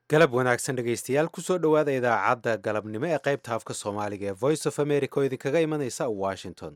galab wanaagsan dhegaystayaal kusoo dhowaada idaacadda galabnimo ee qaybta afka soomaaliga ee voice of america oo idinkaga imanaysa washington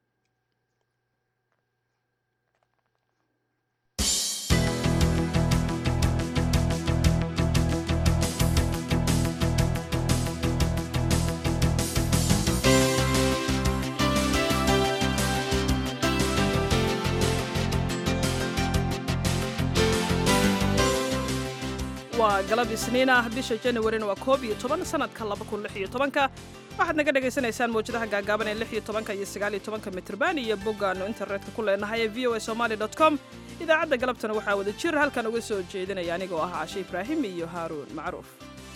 waa galab isniin ah bisha janawarina waa koob iyo toban sanadka laba kun lix iyo tobanka waxaad naga dhagaysanaysaan mawjadaha gaagaaban ee lix iyo tobanka iyo sagaal iyo tobanka mitrban iyo boggaannu internetka ku leenahay ee v o a somaali dot com idaacadda galabtana waxaa wada jir halkan uga soo jeedinaya anigoo ah cashe ibraahim iyo haaruun macruuf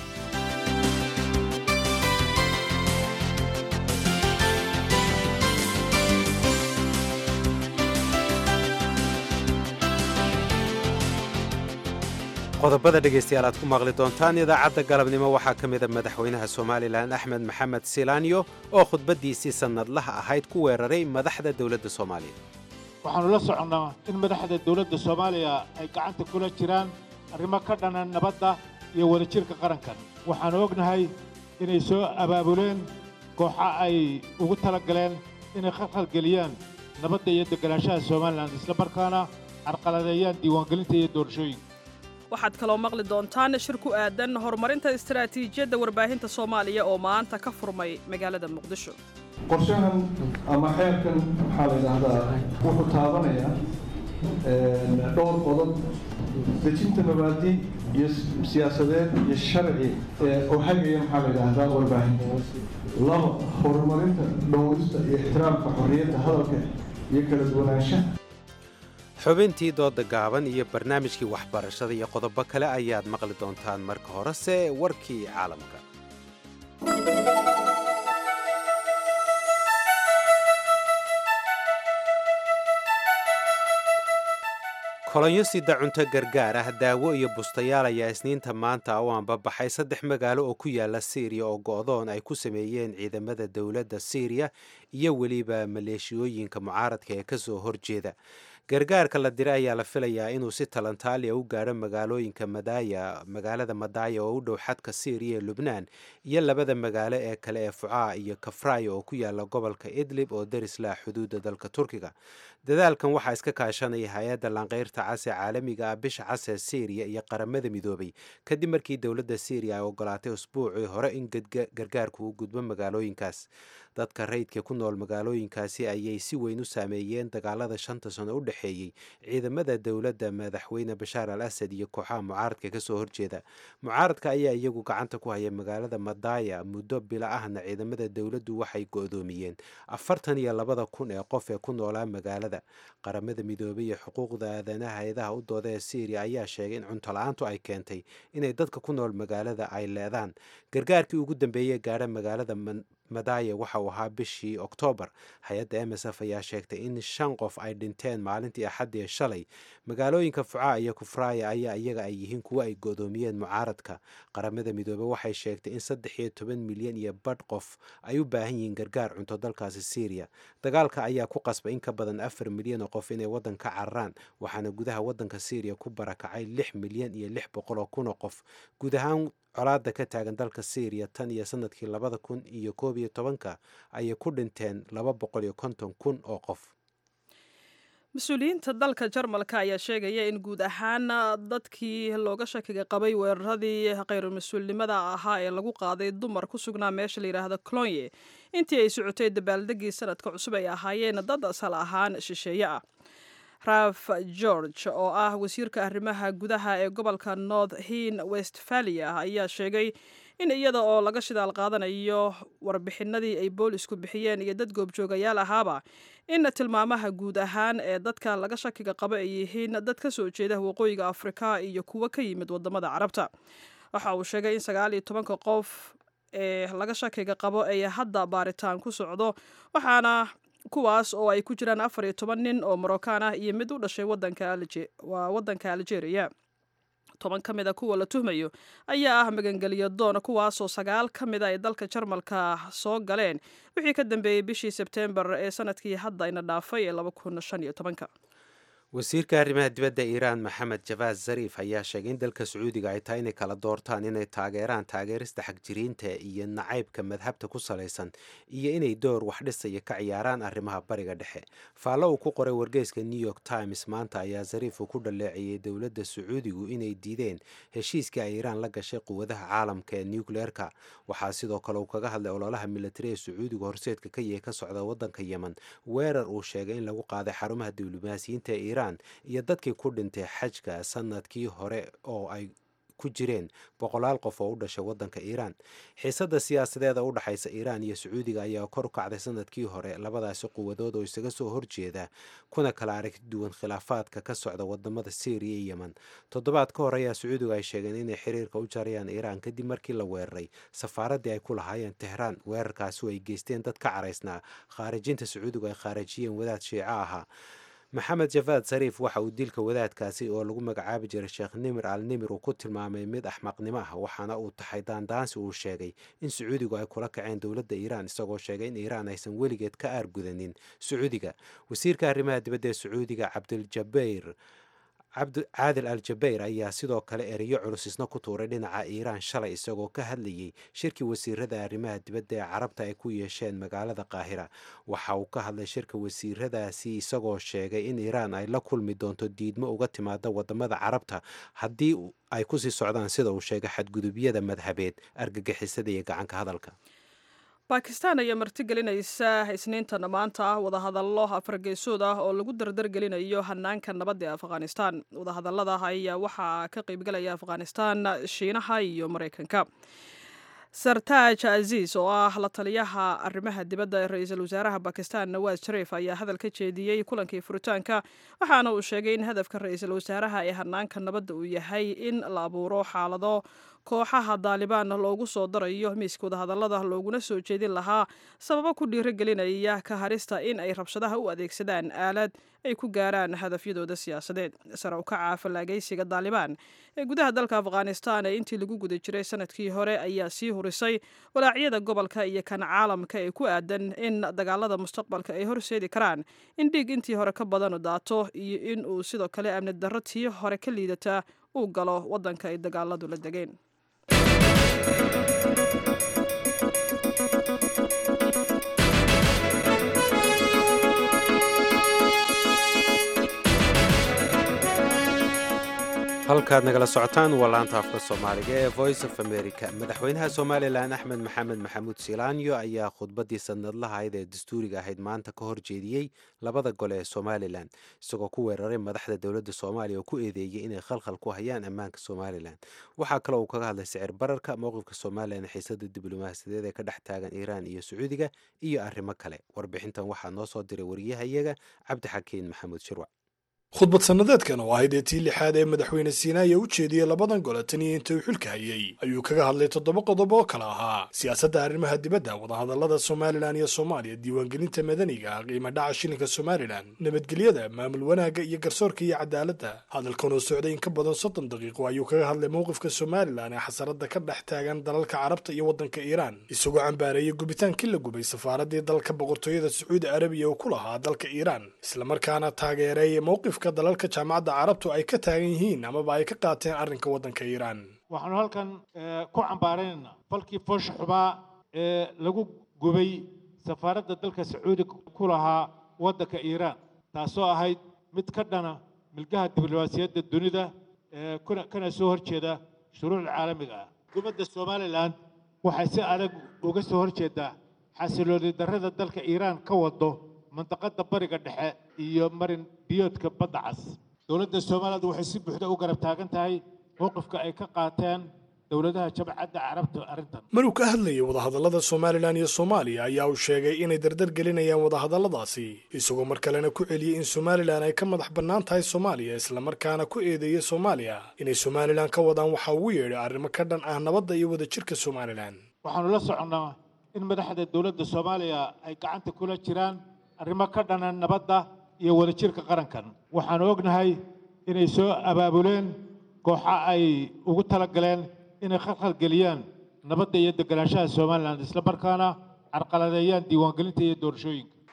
qodobada dhegaystayaal aad ku maqli doontaan idaacadda galabnimo waxaa ka mida madaxweynaha somalilan axmed maxamed silaanyo oo khudbaddiisii sannadlaha ahayd ku weeraray madaxda dowladda soomaaliya waxaannu la soconnaa in madaxda dowladda soomaaliya ay gacanta kula jiraan arrimo ka dhanan nabadda iyo wadajirka qarankan waxaannu ognahay inay soo abaabuleen kooxa ay ugu tala galeen inay khalkhalgeliyaan nabadda iyo deganaanshaha somalilan isla markaana carqaladeeyaan diiwaangelinta iyo doorashooyinka waxaad kaloo maqli doontaan shir ku aadan horumarinta istaraatiijiyadda warbaahinta soomaaliya oo maanta ka furmay magaalada muqdisho qorshahan ama xeerkan waxaa la yidhaahdaa wuxuu taabanayaa dhowr qodob dejinta mabaadi iyo siyaasadeed iyo sharci oo hagaya maxaa la yidhaahdaa warbaahinta laba horumarinta dhowrista iyo ixtiraamka xorriyadda hadalka iyo kala duwanaanshaha xubintii dooda gaaban iyo barnaamijkii waxbarashada iyo qodobo kale ayaad maqli doontaan marka horese warkii caalamka kolonyo sida cunto gargaar ah daawo iyo bustayaal ayaa isniinta maanta u anbabaxay saddex magaalo oo ku yaala siiriya oo go'doon ay ku sameeyeen ciidamada dowladda siiriya iyo weliba maleeshiyooyinka mucaaradka ee kasoo horjeeda gargaarka la diray ayaa la filayaa inuu si talantaaliya u gaadho magaalooyinka madaya magaalada madaaya oo u dhow xadka siiriya ee lubnaan iyo labada magaalo ee kale ee fucaa iyo kafraya oo ku yaala gobolka idlib oo darislah xuduudda dalka turkiga dadaalkan waxaa iska kaashanaya hay-adda lanqeyrta cas ee caalamiga ah bisha cas ee siiriya iyo qaramada midoobay kadib markii dowladda siiriya ay ogolaatay usbuucii hore in gargaarku u gudbo magaalooyinkaas dadka rayidka ku nool magaalooyinkaasi ayay si weyn u saameeyeen dagaalada shanta sano u dhexeeyey ciidamada dowladda madaxweyne bashaar al asad iyo kooxaha mucaaradka kasoo horjeeda mucaaradka ayaa iyagu gacanta ku haya magaalada madaya muddo bila ahna ciidamada dowladdu waxay go-doomiyeen afartan iyo labada kun ee qof ee ku noolaa magaalada qaramada midoobay iyo xuquuqda aadanaha hay-adaha u dooda ee syriya ayaa sheegay in cunto la-aantu ay keentay inay dadka ku nool magaalada ay leedaan gargaarkii ugu dambeeyey gaadha magaalada madaya waxa uu ahaa bishii oktoobar hay-adda m s f ayaa sheegtay in shan qof ay dhinteen maalintii axaddii shalay magaalooyinka fucaa iyo kufraaya ayaa iyaga ay yihiin kuwo ay go-doomiyeen mucaaradka qaramada midoobey waxay sheegtay in saddex iyo toban milyan iyo badh qof ay u baahan yihiin gargaar cunto dalkaasi syriya dagaalka ayaa ku qasbay in ka badan afar milyan oo qof inay waddan ka cararaan waxaana gudaha waddanka syriya ku barakacay lix milyan iyo lix boqol oo kun oo qof guud ahaan colaada ka taagan dalka syriya tan iyo sanadkii labada kun iyo koob iyo tobanka ayay ku dhinteen laba boqol iyo konton kun oo qof mas-uuliyiinta dalka jarmalka ayaa sheegaya in guud ahaan dadkii looga shakiga qabay weeraradii khayru-mas-uulnimada ahaa ee lagu qaaday dumar ku sugnaa meesha la yidhaahdo clonye intii ay socotay dabaaldegii sanadka cusub ay ahaayeen dad asal ahaan shisheeye ah raf george oo ah wasiirka arrimaha gudaha ee gobolka north hin westphalia ayaa sheegay in iyada oo laga shidaal qaadanayo warbixinadii ay boolisku bixiyeen iyo dad goobjoogayaal ahaaba in tilmaamaha guud ahaan ee dadka laga shakiga qabo ay yihiin dad ka soo jeeda waqooyiga afrika iyo kuwo ka yimid wadamada carabta waxa uu sheegay in sagaal iyo tobanka qof ee laga shakiga qabo ay hadda baaritaan ku socdo waxaana kuwaas oo ay ku jiraan afar iyo toban nin oo morocaan ah iyo mid u dhashay waa waddanka algeria toban ka mid a kuwa la tuhmayo ayaa ah magangeliyo doon kuwaasoo sagaal ka mid a ay dalka jarmalka soo galeen wixii ka dambeeyey bishii sebteembar ee sanadkii hadda ina dhaafay ee laba kun shan iyo tobanka wasiirka arrimaha dibadda iiraan maxamed jabaad zariif ayaa sheegay in dalka sacuudiga ay tahay inay kala doortaan inay taageeraan taageerista xagjiriinta iyo nacaybka madhabta ku salaysan iyo inay door wax dhisaya ka ciyaaraan arrimaha bariga dhexe faallo uu ku qoray wargeyska new york times maanta ayaa zariif uu ku dhaleeceeyey dowladda sacuudigu inay diideen heshiiskii ay iiraan la gashay quwadaha caalamka ee nucleerka waxaa sidoo kale uu kaga hadlay ololaha militari ee sacuudiga horseedka ka yahay ka socda waddanka yemen weerar uu sheegay in lagu qaaday xarumaha diblomaasiyiinta ee iiraan iyo dadkii ku dhintay xajka sanadkii hore oo ay ku jireen boqolaal qof oo u dhashay waddanka iiraan xiisadda siyaasadeeda u dhexaysa iiraan iyo sacuudiga ayaa kor u kacday sanadkii hore labadaasi quwadood oo isaga soo horjeeda kuna kala aragti duwan khilaafaadka ka socda wadamada syriya iyo yemen toddobaad ka hor ayaa sacuudiga ay sheegeen inay xiriirka u jarayaan iiraan kadib markii la weeraray safaaraddii ay ku lahaayeen tehraan weerarkaasi oo ay geysteen dad ka caraysnaa khaarijinta sacuudigu ay khaarijiyeen wadaad shiico ahaa maxamed jafaad sariif waxa uu dilka wadaadkaasi oo lagu magacaabi jiray sheekh nimir al nimir uu ku tilmaamay mid axmaqnimo ah waxaana uu tahay daandaansi uu sheegay in sacuudigu ay kula kaceen dowladda iiraan isagoo sheegay in iiraan aysan weligeed ka aargudanin sacuudiga wasiirka arrimaha dibadda ee sacuudiga cabdiljabayr caadil al jabayr ayaa sidoo kale ereyo culus isna ku tuuray dhinaca iiraan shalay isagoo ka hadlayay shirkii wasiirada arrimaha dibadda ee carabta ay ku yeesheen magaalada qaahira waxa uu ka hadlay shirka wasiiradaasi isagoo sheegay in iiraan ay la kulmi doonto diidmo uga timaada wadamada carabta haddii ay kusii socdaan sida uu sheegay xadgudubyada madhabeed argagixisada iyo gacanka hadalka bakistan ayaa martigelinaysa isniintan maanta ah wadahadallo afargeesood ah oo lagu dardargelinayo hanaanka nabadda ee afghanistan wadahadallada ayaa waxaa ka qaybgalaya afghanistan shiinaha iyo maraykanka sartaaj aziis oo ah la taliyaha arrimaha dibadda ee ra-iisul wasaaraha bakistan nawaas shariif ayaa hadal ka jeediyey kulankii furitaanka waxaana uu sheegay in hadafka ra-iisul wasaaraha ee hanaanka nabadda uu yahay in la abuuro xaalado kooxaha daalibaan loogu soo darayo miiska wadahadallada looguna soo jeedin lahaa sababo ku dhiirigelinaya ka harista in ay rabshadaha u adeegsadaan aalad ay ku gaaraan hadafyadooda siyaasadeed sare u kaca fallaagaysiga daalibaan ee gudaha dalka afghanistan ee intii lagu guda jiray sanadkii hore ayaa sii hurisay walaacyada gobolka iyo kan caalamka ee ku aadan in dagaalada mustaqbalka ay horseedi karaan in dhiig intii hore ka badanu daato iyo in uu sidoo kale amni darro tii hore ka liidata uu galo waddanka ay dagaaladu la degeen halkaad nagala socotaan waa laanta afka soomaaliga ee voice of america madaxweynaha somalilan axmed maxamed maxamuud silaanyo ayaa khudbaddii sanadlaha ayd ee dastuuriga ahayd maanta ka horjeediyey labada gole ee somalilan isagoo ku weeraray madaxda dowladda soomaaliya oo ku eedeeyey inay khalkhal ku hayaan ammaanka somalilan waxaa kaloo uu kaga hadlay sicir bararka mowqifka somalilan xiisada diblomaasiyadeed ee ka dhex taagan iiraan iyo sacuudiga iyo arrimo kale warbixintan waxaa noo soo diray wariyahayaga cabdixakiin maxamuud shirwac khudbad sannadeedkan oo ahayd ee tii lixaad ee madaxweyne siinaaya u jeediyey labadan gole tan iyo inta uu xilka hayey ayuu kaga hadlay toddoba qodob oo kale ahaa siyaasadda arrimaha dibadda wadahadallada somalilan iyo soomaaliya diiwaangelinta madaniga qiimo dhaca shilinka somalilan nabadgelyada maamul wanaagga iyo garsoorka iyo cadaaladda hadalkan oo socday in ka badan soddon daqiiqo ayuu kaga hadlay mowqifka somalilan ee xasaradda ka dhex taagan dalalka carabta iyo waddanka iiraan isagoo cambaareeyey gubitaankii la gubay safaaraddii dalka boqortooyada sacuudi arabiya oo ku lahaa dalka iiraan islamarkaana taageereey mowqif dalalka jaamacadda carabtu ay ka taagan yihiin amaba ay ka qaateen arrinka waddanka iiraan waxaanu halkan ku cambaaraynaynaa falkii foosha xubaa ee lagu gubay safaaradda dalka sacuudiga ku lahaa waddanka iiraan taasoo ahayd mid ka dhana milgaha diblomaasiyadda dunida ee kana soo horjeeda shuruucda caalamiga ah xukuumadda somalilan waxay si adag uga soo horjeedaa xasilooni darrada dalka iiraan ka wado mandaqada bariga dhexe iyo marin biyoodka badda cas dowladda somaliland waxay si buuxda u garab taagan tahay mowqifka ay ka qaateen dowladaha jabcadda carabta arrintan maruu ka hadlayay wadahadallada somalilan iyo soomaaliya ayaa uu sheegay inay dardar gelinayaan wadahadalladaasi isagoo mar kalena ku celiyey in somalilan ay ka madax bannaan tahay soomaaliya islamarkaana ku eedeeyey soomaaliya inay somalilan ka wadaan waxa ugu yeedhay arrimo ka dhan ah nabadda iyo wadajirka somalilan waxaanu la soconnaa in madaxda dowladda soomaaliya ay gacanta kula jiraan arrimo ka dhanan nabadda iyo wadajirka qarankan waxaanu ognahay inay soo abaabuleen kooxa ay ugu talagaleen inay khalkhal geliyaan nabadda iyo deganaanshaha somalilan isla markaana carqaladeeyaan diiwaangelinta iyo doorashooyinka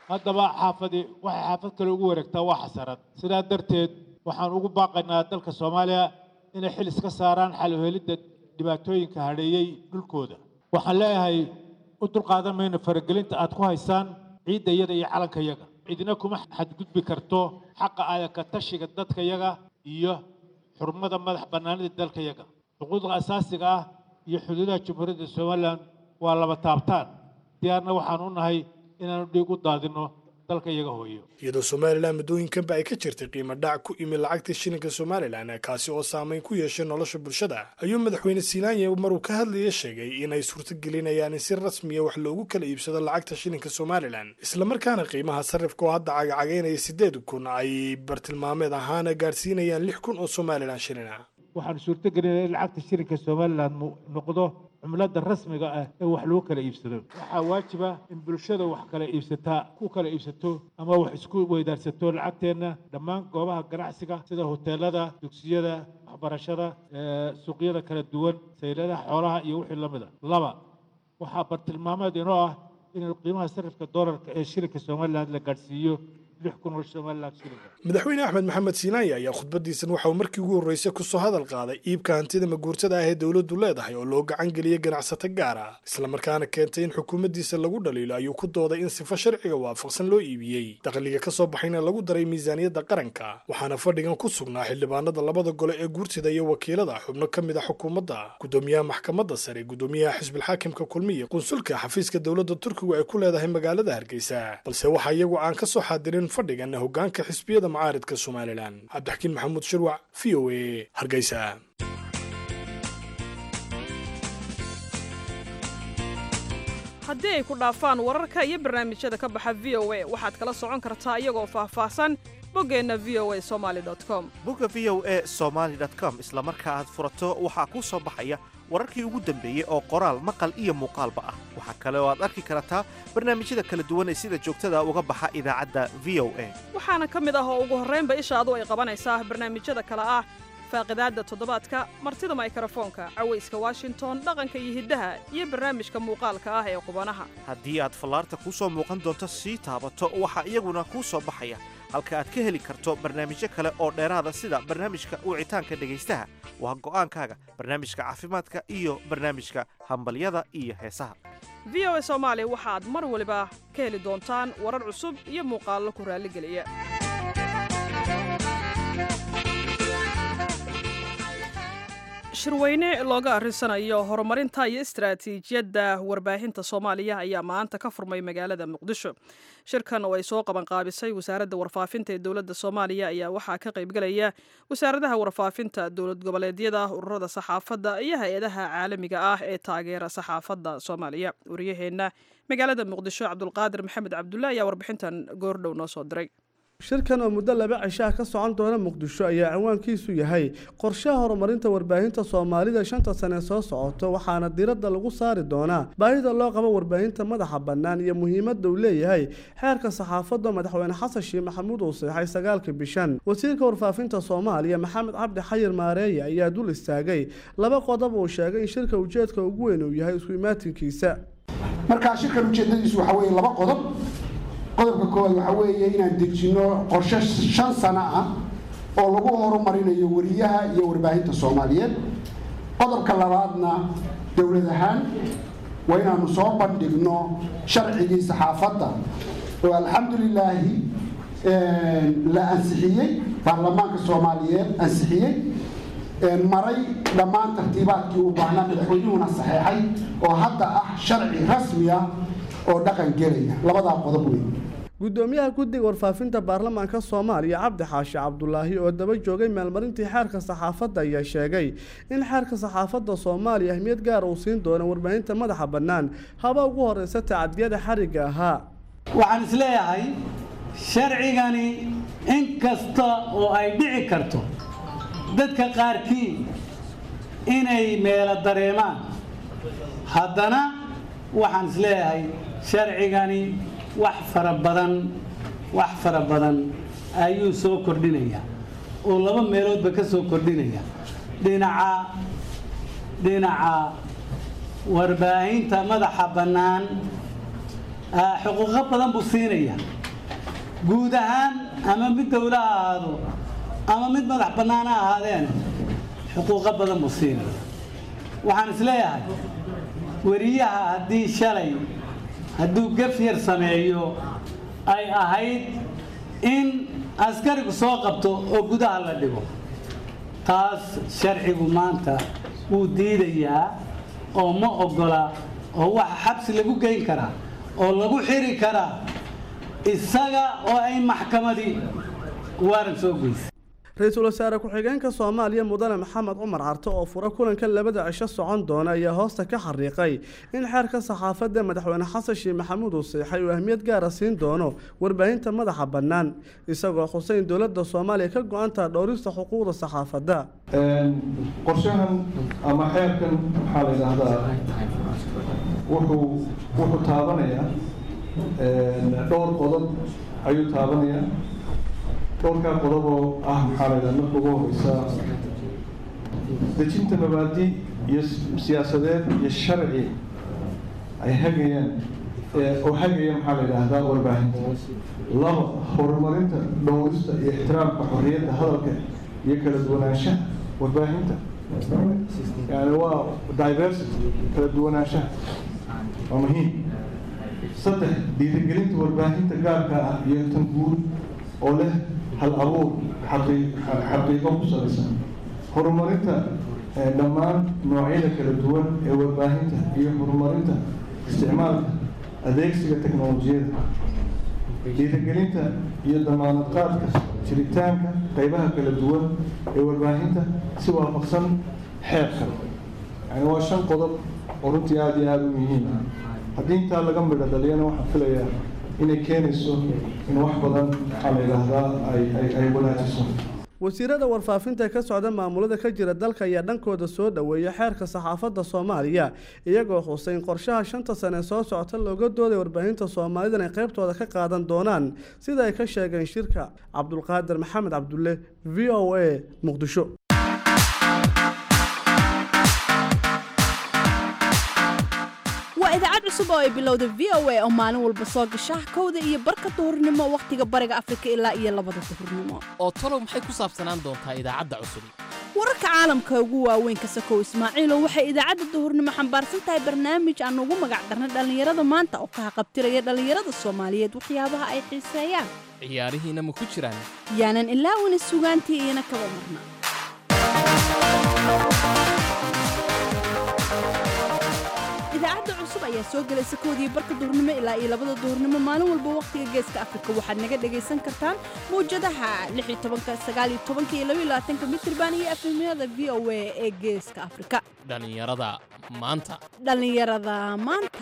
haddaba xaafadi waxay xaafad kale ugu wareegtaa waa xasarad sidaa darteed waxaan ugu baaqaynaa dalka soomaaliya inay xil iska saaraan xal u helidda dhibaatooyinka hadheeyey dhulkooda waxaan leeyahay u dulqaadan mayno faragelinta aad ku haysaan ciidda iyada iyo calanka yaga cidina kuma xadgudbi karto xaqa aadaka tashiga dadka yaga iyo xurmada madax bannaanida dalka yaga xuquuqda asaasiga ah iyo xuduudaha jamhuuriyadda somalilan waa laba taabtaan diyaarna waxaan u nahay inaanu dhiig u daadinno dalka iyaga hooyo iyadoo somalilan muddooyinkanba ay ka jirtay qiimo dhac ku imi lacagta shilinka somalilan kaasi oo saameyn ku yeeshay nolosha bulshada ayuu madaxweyne siinaanye maruu ka hadlaya sheegay inay suurtagelinayaan in si rasmiya wax loogu kala iibsado lacagta shilinka somalilan islamarkaana qiimaha sarrifka oo hadda cagacagaynaya siddeed kun ay bartilmaameed ahaana gaadhsiinayaan lix kun oo somalilan shilina waxaan suurtagelinaya in lacagta shilinka somalilan noqdo cumlada rasmiga ah ee wax lagu kala iibsado waxaa waajiba in bulshada wax kala iibsataa ku kala iibsato ama wax isku weydaarsato lacagteenna dhammaan goobaha ganacsiga sida hoteelada dugsiyada waxbarashada suuqyada kala duwan sayladaha xoolaha iyo wixii lamida laba waxaa bartilmaameed inoo ah in qiimaha sarifka doolarka ee shilinka somalilan la gaadhsiiyo madaxweyne axmed maxamed siinaaya ayaa khudbadiisan waxa uu markii ugu horreysay kusoo hadal qaaday iibka hantida maguurtada ah ee dowladdu leedahay oo loo gacan geliyey ganacsato gaar ah islamarkaana keentay in xukuumaddiisa lagu dhaliilo ayuu ku dooday in sifo sharciga waafaqsan loo iibiyey dakhliga ka soo baxayna lagu daray miisaaniyadda qaranka waxaana fadhigan ku sugnaa xildhibaanada labada gole ee guurtida iyo wakiilada xubno ka mid a xukuumadda gudoomiyaha maxkamadda sare gudoomiyaha xisbilxaakimka kulmiya qunsulka xafiiska dowladda turkigu ay ku leedahay magaalada hargeysa balse waxa iyagu aan ka soo xaadirin fadhigan hogaanka xisbiyada mucaaridka somalilan cabdixakiin maxamuud shirwac v o a hargeysa haddii ay ku dhaafaan wararka iyo barnaamijyada ka baxa v o a waxaad kala socon kartaa iyagoo faahfaahsan boggeenna v o a somaali com bogga v o a somaali com isla marka aad furato waxaa kuu soo baxaya wararkii ugu dambeeyey oo qoraal maqal iyo muuqaalba ah waxaa kale oo aad arki kartaa barnaamijyada kala duwan ee sida joogtada uga baxa idaacadda v o a waxaana ka mid ah oo ugu horraynba ishaadu ay qabanaysaa barnaamijyada kale ah faaqidaadda toddobaadka martida maykrofoonka cawayska washington dhaqanka iyo hiddaha iyo barnaamijka muuqaalka ah ee qubanaha haddii aad fallaarta kuu soo muuqan doonto sii taabato waxaa iyaguna kuu soo baxaya halka aad ka heli karto barnaamijyo kale oo dheeraada sida barnaamijka wicitaanka dhegaystaha waa go'aankaaga barnaamijka caafimaadka iyo barnaamijka hambalyada iyo heesaha v o a soomaali waxaad mar waliba ka heli doontaan warar cusub iyo muuqaallo ku raalligeliya shirweyne looga arrinsanayo horumarinta iyo istaraatiijiyadda warbaahinta soomaaliya ayaa maanta ka furmay magaalada muqdisho shirkan oo ay soo qabanqaabisay wasaaradda warfaafinta ee dowladda soomaaliya ayaa waxaa ka qaybgelaya wasaaradaha warfaafinta dowlad goboleedyada ururada saxaafadda iyo hay-adaha caalamiga ah ee taageera saxaafadda soomaaliya wariyaheenna magaalada muqdisho cabdulqaadir maxamed cabdulle ayaa warbixintan goordhow noo soo diray shirkan oo muddo laba cishaah ka socon doona muqdisho ayaa cinwaankiisu yahay qorshaha horumarinta warbaahinta soomaalida shanta sane soo socoto waxaana diradda lagu saari doonaa baahida loo qabo warbaahinta madaxa bannaan iyo muhiimadda uu leeyahay xeerka saxaafadda madaxweyne xasan sheekh maxamuud uu seexay sagaalka bishan wasiirka warfaafinta soomaaliya maxamed cabdi xayir maareeye ayaa dul istaagay laba qodob uu sheegay in shirka ujeedka ugu weyn uu yahay isku imaatinkiisa markaa shirkan ujeedadiisu waxaa weeye laba qodob qodobka koowaad waxaa weeye inaan dejinno qorshe shan sano ah oo lagu horumarinayo weriyaha iyo warbaahinta soomaaliyeed qodobka labaadna dowlad ahaan waa inaanu soo bandhigno sharcigii saxaafadda oo alxamdulilaahi la ansixiyey baarlamaanka soomaaliyeed ansixiyey maray dhammaan tartiibaadkii u baahnaa madaxweynuhuna saxeexay oo hadda ah sharci rasmi ah oo dhaqan gelaya labadaa qodob weyn gudoomiyaha guddiga warfaafinta baarlamaanka soomaaliya cabdi xaashi cabdulaahi oo daba joogay maalmarintii xeerka saxaafadda ayaa sheegay in xeerka saxaafadda soomaaliya ahmiyad gaar uu siin doono warbaahinta madaxa bannaan haba ugu horeysa tacadiyada xarigga ahaa waxaan isleeyahay sharcigani in kasta oo ay dhici karto dadka qaarkii inay meelo dareemaan haddana waxaan isleeyahay sharcigani wax fara badan wax fara badan ayuu soo kordhinaya oo laba meeloodba ka soo kordhinaya dhinaca dhinaca warbaahinta madaxa bannaan xuquuqo badan buu siinaya guud ahaan ama mid dowlo ha ahaado ama mid madax bannaan ha ahaadeen xuquuqo badan buu siinaya waxaan isleeyahay weriyaha haddii shalay hadduu gaf yar sameeyo ay ahayd in askarigu soo qabto oo gudaha la dhigo taas sharcigu maanta wuu diidayaa oo ma oggola oo waxa xabsi lagu geyn karaa oo lagu xiri karaa isaga oo ay maxkamadii waaran soo geysay ra-iisul wasaare ku-xigeenka soomaaliya mudane maxamed cumar carte oo fura kulanka labada cisho socon doona ayaa hoosta ka xariiqay in xeerka saxaafadda madaxweyne xasan sheekh maxamuud uu seexay uu ahmiyad gaara siin doono warbaahinta madaxa bannaan isagoo xuseyn dowladda soomaaliya ka go-antaha dhowrista xuquuqda saxaafadda qorshahan ama xeerkan maxaa la yidhaahdaa wuxuu wuxuu taabanayaa dhowr qodob ayuu taabanayaa dhowrkaa qodob oo ah maxaa la yidhaha marka ugu horeysa dejinta mabaadi iyo siyaasadeed iyo sharci ay hagayaan oo hagaya maxaa la yidhaahdaa warbaahinta laba horumarinta dhowrista iyo ixtiraamka xorriyadda hadalka iyo kala duwanaanshaha warbaahinta yani waa diversity kala duwanaanshaha waa muhiim saddex dhiirigelinta warbaahinta gaarka ah iyo tan guud oo leh hal abuur xaqiiqo ku salaysan horumarinta dhammaan noocyada kala duwan ee warbaahinta iyo horumarinta isticmaalka adeegsiga teknolojiyada dhiirigelinta iyo damaanad qaadka jiritaanka qaybaha kala duwan ee warbaahinta si waafaqsan xeerka yani waa shan qodob oo runtii aada iyo aada u muhiim ah haddii intaa laga midho dhaliyana waxaan filayaa inay keenayso in wax badan maxaa la yidhaahdaa ay ay wanaajiso wasiirada warfaafinta ka socda maamulada ka jira dalka ayaa dhankooda soo dhoweeya xeerka saxaafadda soomaaliya iyagoo xusay in qorshaha shanta sane soo socota looga dooday warbaahinta soomaalida inay qaybtooda ka qaadan doonaan sida ay ka sheegeen shirka cabdulqaadir maxamed cabdulle v o a muqdisho waa idaacad cusub oo ay bilowda v o a oo maalin walba soo gasha kowda iyo barka duhurnimo wakhtiga bariga afrika ilaa iyo labada duhurnimo oo talow maxay ku saabsanaan doontaa idaacadda cusub wararka caalamka ugu waaweyn ka sakow ismaaciilo waxay idaacadda duhurnimo xambaarsan tahay barnaamij aan ugu magac darnay dhallinyarada maanta oo ka haqabtiraya dhallinyarada soomaaliyeed waxyaabaha ay xiiseeyaan ciyaarihiina ma ku jiraan yaanan ilaawina sugaantii iyana kaba marna idaacadda cusub ayaa soo gelaysa koodii barka duhurnimo ilaa iyo labada duhurnimo maalin walba wakhtiga geeska afrika waxaad naga dhagaysan kartaan mawjadaha mitirban iyo afhimyada v o a ee geeska afrika dhallinyarada maanta dhallinyarada maanta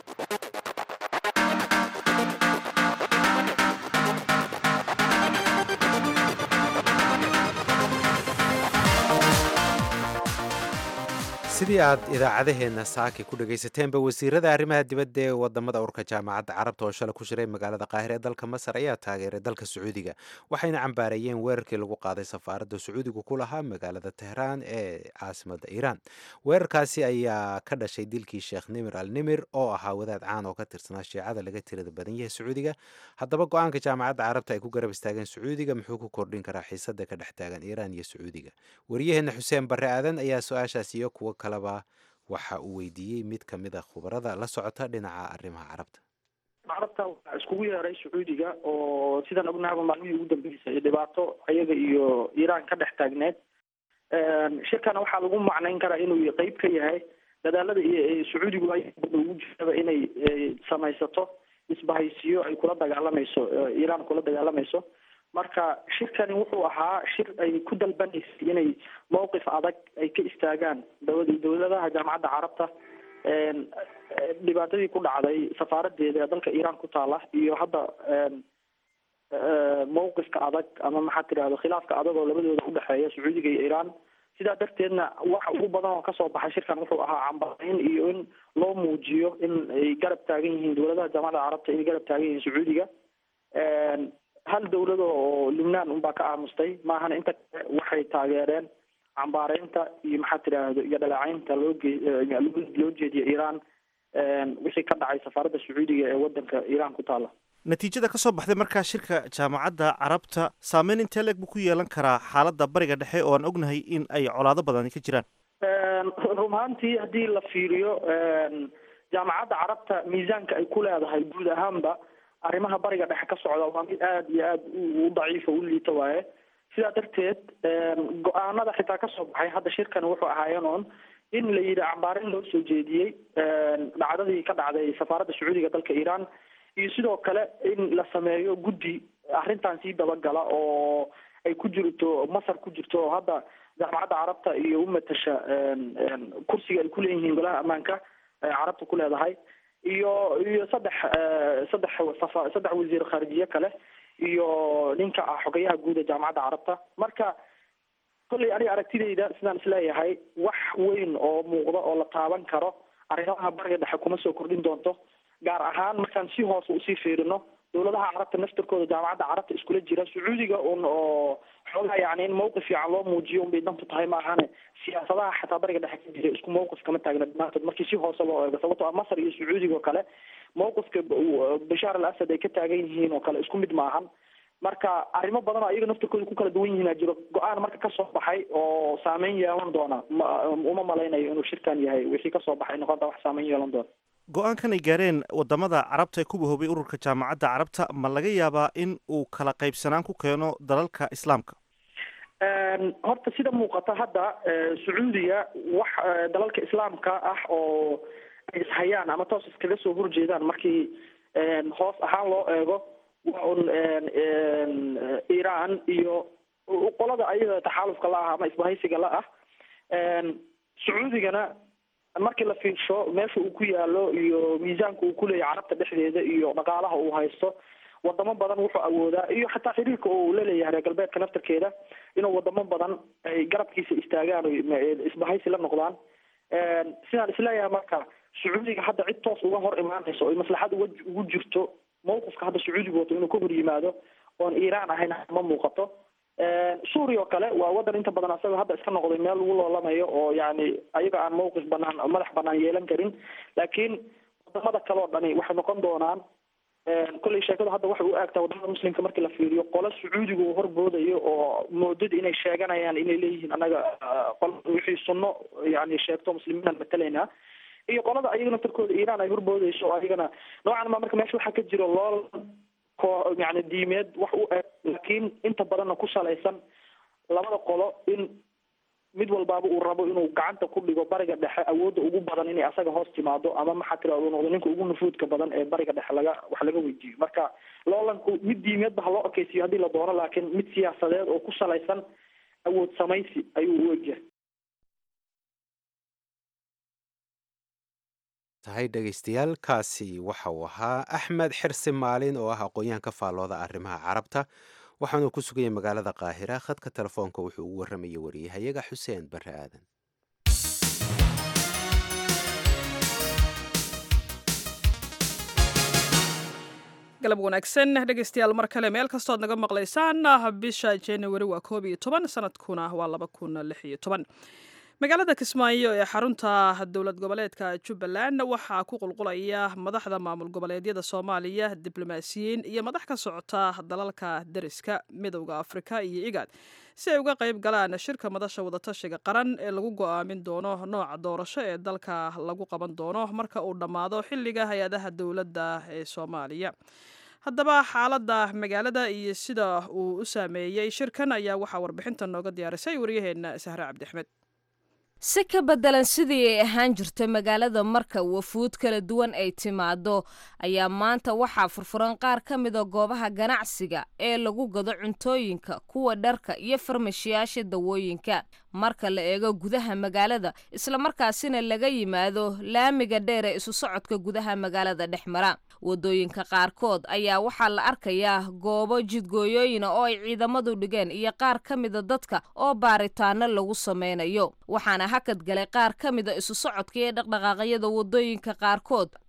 sidii aad idaacadaheenna saaki ku dhagaysateenba wasiirada arrimaha dibadda ee wadamada urka jaamacadda carabta oo shalay ku shiray magaalada qaahira ee dalka masar ayaa taageeray dalka sacuudiga waxayna cambaareeyeen weerarkii lagu qaaday safaaradda sacuudigu ku lahaa magaalada tehraan ee caasimadda iiraan weerarkaasi ayaa ka dhashay dilkii sheekh nimir al nimir oo ahaa wadaad caan oo ka tirsanaa shiicada laga tirada badan yahay sacuudiga haddaba go-aanka jaamacadda carabta ay ku garab istaageen sacuudiga muxuu ku kordhin karaa xiisada ka dhex taagan iiraan iyo sacuudiga waryaheena xuseen barre aadan ayaa su-aashaas iyo kuwo kaleba waxa uu weydiiyey mid ka mid a khubarada la socota dhinaca arrimaha carabta carabta waxaa iskugu yeeray sacuudiga oo sidaan ognahaba maalmihii ugu dambeysay dhibaato ayaga iyo iiraan ka dhex taagneed shirkana waxaa lagu macnayn karaa inuu qeyb ka yahay dadaalada iyo sacuudigu ay ugu jiraba inay samaysato isbahaysiyo ay kula dagaalamayso iiraan kula dagaalamayso marka shirkani wuxuu ahaa shir ay ku dalbanaysay inay mowqif adag ay ka istaagaan dawlad dawladaha jaamacadda carabta dhibaatadii ku dhacday safaaradeeda ee dalka iiraan ku taala iyo hadda mowqifka adag ama maxaa tirahdo khilaafka adag oo labadooda udhexeeya sacuudiga iyo iiraan sidaa darteedna waxa ugu badan oo kasoo baxay shirkan wuxuu ahaa cambarayn iyo in loo muujiyo in ay garab taagan yihiin dawladaha jaamacadda carabta inay garab taagan yihiin sacuudiga hal dawlado oo lubnaan unbaa ka aamustay maahana inta kale waxay taageereen cambaareynta iyo maxaa tiraahdo iyo dhaleecaynta loo ge loo jeediya iiraan wixii ka dhacay safaaradda sacuudiga ee wadanka iiraan ku taala natiijada ka soo baxday markaa shirka jaamacadda carabta saameyn intee leeg buu ku yeelan karaa xaaladda bariga dhexe oo aan ognahay in ay colaado badani ka jiraan run ahaantii haddii la fiiriyo jaamacadda carabta miisaanka ay ku leedahay guud ahaanba arrimaha bariga dhexe ka socda waa mid aada iyo aada u daciifa u liita waaye sidaa darteed go-aanada xitaa kasoo baxay hadda shirkan wuxuu ahaayeen oon in la yidhi cambaarin loo soo jeediyey dhacdadii ka dhacday safaaradda sacuudiga dalka iiraan iyo sidoo kale in la sameeyo guddi arrintan sii dabagala oo ay ku jirto masar ku jirto oo hadda jaamacadda carabta iyo u matasha kursiga ay kuleeyihiin golaha ammaanka carabta ku leedahay iyo iyo saddex saddex safa saddex wasiir khaarijiye kale iyo ninka ah xogayaha guud ee jaamacadda carabta marka kolley aniga aragtidayda sidaan isleeyahay wax weyn oo muuqda oo la taaban karo arrimaha bariga dhexe kuma soo kordhin doonto gaar ahaan markaan si hoose usii fiirino dowladaha carabta naftarkooda jaamacadda carabta iskula jira sacuudiga un oo xoogaa yani in mawqif fiican loo muujiyo unbay dantu tahay ma ahane siyaasadaha xataa bariga dhexe ka jira isku mawqif kama taagna dhammaantood markii si hoose loo eego sababtoo ah masar iyo sacuudiga oo kale mawqifka bashaar al asad ay ka taagan yihiin oo kale isku mid maahan marka arrimo badan oo iyaga naftarkooda ku kala duwan yihiin aa jiro go-aan marka kasoo baxay oo saameyn yeelan doona ma uma malaynayo inuu shirkan yahay wixii kasoo baxay noqonta wax saameyn yeelan doona go-aankan ay gaareen wadamada carabta ee ku bahoobay ururka jaamacadda carabta ma laga yaabaa in uu kala qaybsanaan ku keeno dalalka islaamka horta sida muuqata hadda sacuudiga wax dalalka islaamka ah oo ay ishayaan ama toos iskaga soo horjeedaan markii hoos ahaan loo eego waa un iran iyo qolada ayada taxaalufka la ah ama isbahaysiga la ah sacuudigana markii la fiirsho meesha uu ku yaalo iyo miisaanka uu kuleeyahy carabta dhexdeeda iyo dhaqaalaha uu haysto wadamo badan wuxuu awoodaa iyo xataa xiriirka uu la leeyahay reer galbeedka naftarkeeda inuu wadamo badan ay garabkiisa istaagaan o isbahaysi la noqdaan sidaan isleeyahay marka sacuudiga hadda cid toos uga hor imaanayso oy maslaxad uga ugu jirto mawqifka hadda sacuudiga wato inuu ka hor yimaado oon iiraan ahayn ma muuqato suuriya oo kale waa wadan inta badan asaga hadda iska noqday meel lagu loolamayo oo yani ayaga aan mawqif banaan madax banaan yeelan karin laakiin wadamada kale oo dhani waxay noqon doonaan kolley sheekadu hadda waxay u aagtaa wadamada muslimka markii la fiiriyo qolo sacuudiga uu horboodayo oo moodada inay sheeganayaan inay leeyihiin anaga qol wixii sunno yani sheegto muslimiinaan matalaynaa iyo qolada ayaga naftarkooda iiraan ay horboodayso oo ayagana noocan ma marka meesha waxaa ka jiro lool ko yani diimeed wax u eg laakiin inta badanna ku salaysan labada qolo in mid walbaaba uu rabo inuu gacanta ku dhigo bariga dhexe awoodda ugu badan inay asaga hoos timaado ama maxaa tira uu noqdo ninka ugu nufuudka badan ee bariga dhexe laga wax laga weydiiyo marka loolanku mid diimeedba ha loo ekeysiyo haddii la doono laakiin mid siyaasadeed oo ku salaysan awood samaysi ayuu u egyahay tahay dhegaystayaal kaasi waxa uu ahaa axmed xirsi maalin oo ah aqoon-yahan ka faallooda arrimaha carabta waxaanuu ku suganyay magaalada qaahira khadka telefoonka wuxuu ugu warramayay wariyahayaga xuseen barre aadan galab wanaagsan dhegaystayaal mar kale meel kastood naga maqlaysaan bisha januari waa koob iyo toban sanadkuna waa laba kun lix iyo toban magaalada kismaayo ee xarunta dowlad goboleedka jubbaland waxaa ku qulqulaya madaxda maamul goboleedyada soomaaliya diblomaasiyiin iyo madax ka socota dalalka deriska midowda afrika iyo igaad si ay uga qayb galaan shirka madasha wadatashiga qaran ee lagu go-aamin doono nooca doorasho ee dalka lagu qaban doono marka uu dhammaado xilliga hay-adaha dowladda ee soomaaliya haddaba xaaladda magaalada iyo sida uu u saameeyey shirkan ayaa waxaa warbixintan nooga diyaarisay waryaheena sahre cabdixmed si ka beddelan sidii ay ahaan jirta magaalada marka wafuud kala duwan ay timaado ayaa maanta waxaa furfuran qaar ka mida goobaha ganacsiga ee lagu gado cuntooyinka kuwa dharka iyo farmashiyaasha dawooyinka marka la eego gudaha magaalada islamarkaasina laga yimaado laamiga dheer ee isu socodka gudaha magaalada dhex mara wadooyinka qaarkood ayaa waxaa la arkayaa goobo jidgooyooyina oo ay ciidamadu dhigeen iyo qaar ka mida dadka oo baaritaano lagu sameynayo waxaana hakad galay qaar ka mida isu socodka iyo dhaqdhaqaaqyada wadooyinka qaarkood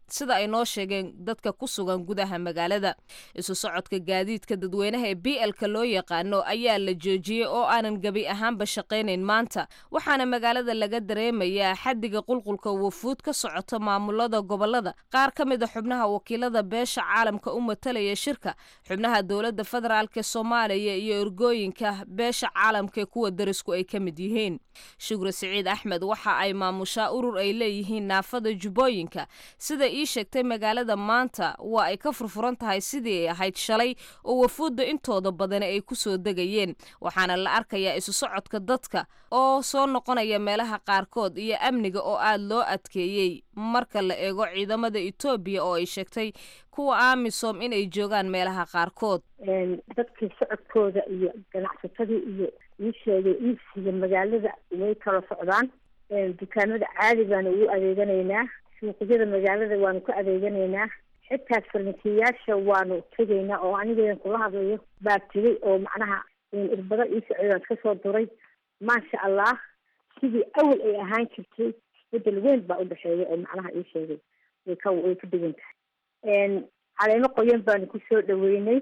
sida ay noo sheegeen dadka ku sugan gudaha magaalada isu socodka gaadiidka dadweynaha ee b l-ka loo yaqaano ayaa la joojiyey oo aanan gebi ahaanba shaqaynayn maanta waxaana magaalada laga dareemayaa xadiga qulqulka wafuud ka socota maamulada gobolada qaar ka mid a xubnaha wakiilada beesha caalamka u matalaya shirka xubnaha dowladda federaalk soomaaliya iyo ergooyinka beesha caalamka ee kuwa darisku ay ka mid yihiin shukri siciid axmed waxa ay maamushaa urur ay leeyihiin naafada jubbooyinka sida ii sheegtay magaalada maanta waa ay ka furfuran tahay sidii ay ahayd shalay oo wafuudda intooda badani ay ku soo degayeen waxaana la arkayaa isu socodka dadka oo soo noqonaya meelaha qaarkood iyo amniga oo aad loo adkeeyey marka la eego ciidamada etoobiya oo ay sheegtay kuwa amisom inay joogaan meelaha qaarkood dadkii socodkooda iyo ganacsatadii iyo ii sheegay iibsiga magaalada way kala socdaan dukaamada caadi baanu ugu adeeganaynaa suuqyada magaalada waanu ka adeeganaynaa xitaa farmasiyayaasha waanu tegaynaa oo anigeedan kula hadlayo baa tegay oo macnaha irbado ii socdaan iska soo duray maasha allah sidii awal ay ahaan jirtay isbedel weyn baa udhexeeya oo macnaha ii sheegay way ka way ka dhigan tahay caleemo qoyan baanu kusoo dhaweynay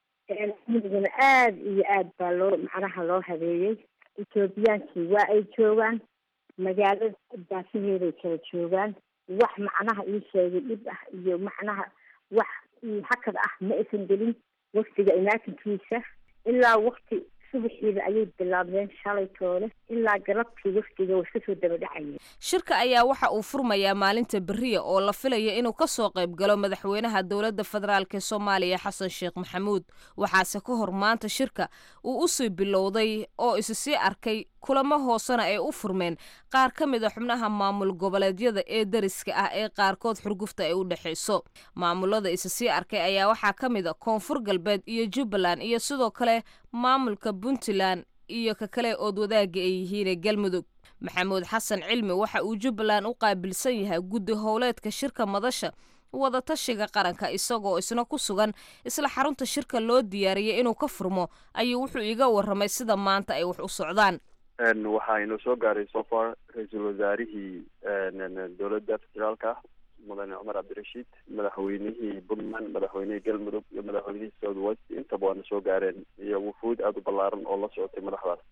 amnigana aada iyo aad baa loo macnaha loo habeeyey etoobiyaankii waa ay joogaan magaalada daafaheeday kala joogaan wax macnaha ii sheegay dhib ah iyo macnaha wax hakad ah ma aysan gelin waftiga imaatinkiisa ilaa wakti subaxiiba ayay bilaabdeen shalay toole ilaa galabtii waftiga way iska soo dabadhacayeen shirka ayaa waxa uu furmayaa maalinta beriya oo la filaya inuu ka soo qayb galo madaxweynaha dowladda federaalk ee soomaaliya xasan sheekh maxamuud waxaase ka hor maanta shirka uu usii bilowday oo isi sii arkay kulamo hoosena ay u furmeen qaar ka mid a xubnaha maamul goboleedyada ee dariska ah ee qaarkood xurgufta ay u dhexayso maamulada isi sii arkay ayaa waxaa ka mid a koonfur galbeed iyo jubbaland iyo sidoo kale maamulka puntland iyo ka kale ood wadaaga ay yihiinee galmudug maxamuud xasan cilmi waxa uu jubbaland u qaabilsan yahay guddi howleedka shirka madasha wadatashiga qaranka isagoo isna ku sugan isla xarunta shirka loo diyaariyay inuu ka furmo ayuu wuxuu iga warramay sida maanta ay wax u socdaan waxaa inoo soo gaaray sofar ra-iisul wasaarihii dowladda federaalka mudane cumar cabdirashiid madaxweynihii puntland madaxweynihii galmudug iyo madaxweynihii south west intaba waana soo gaareen iyo wufuud aada u ballaaran oo la socotay madaxdaas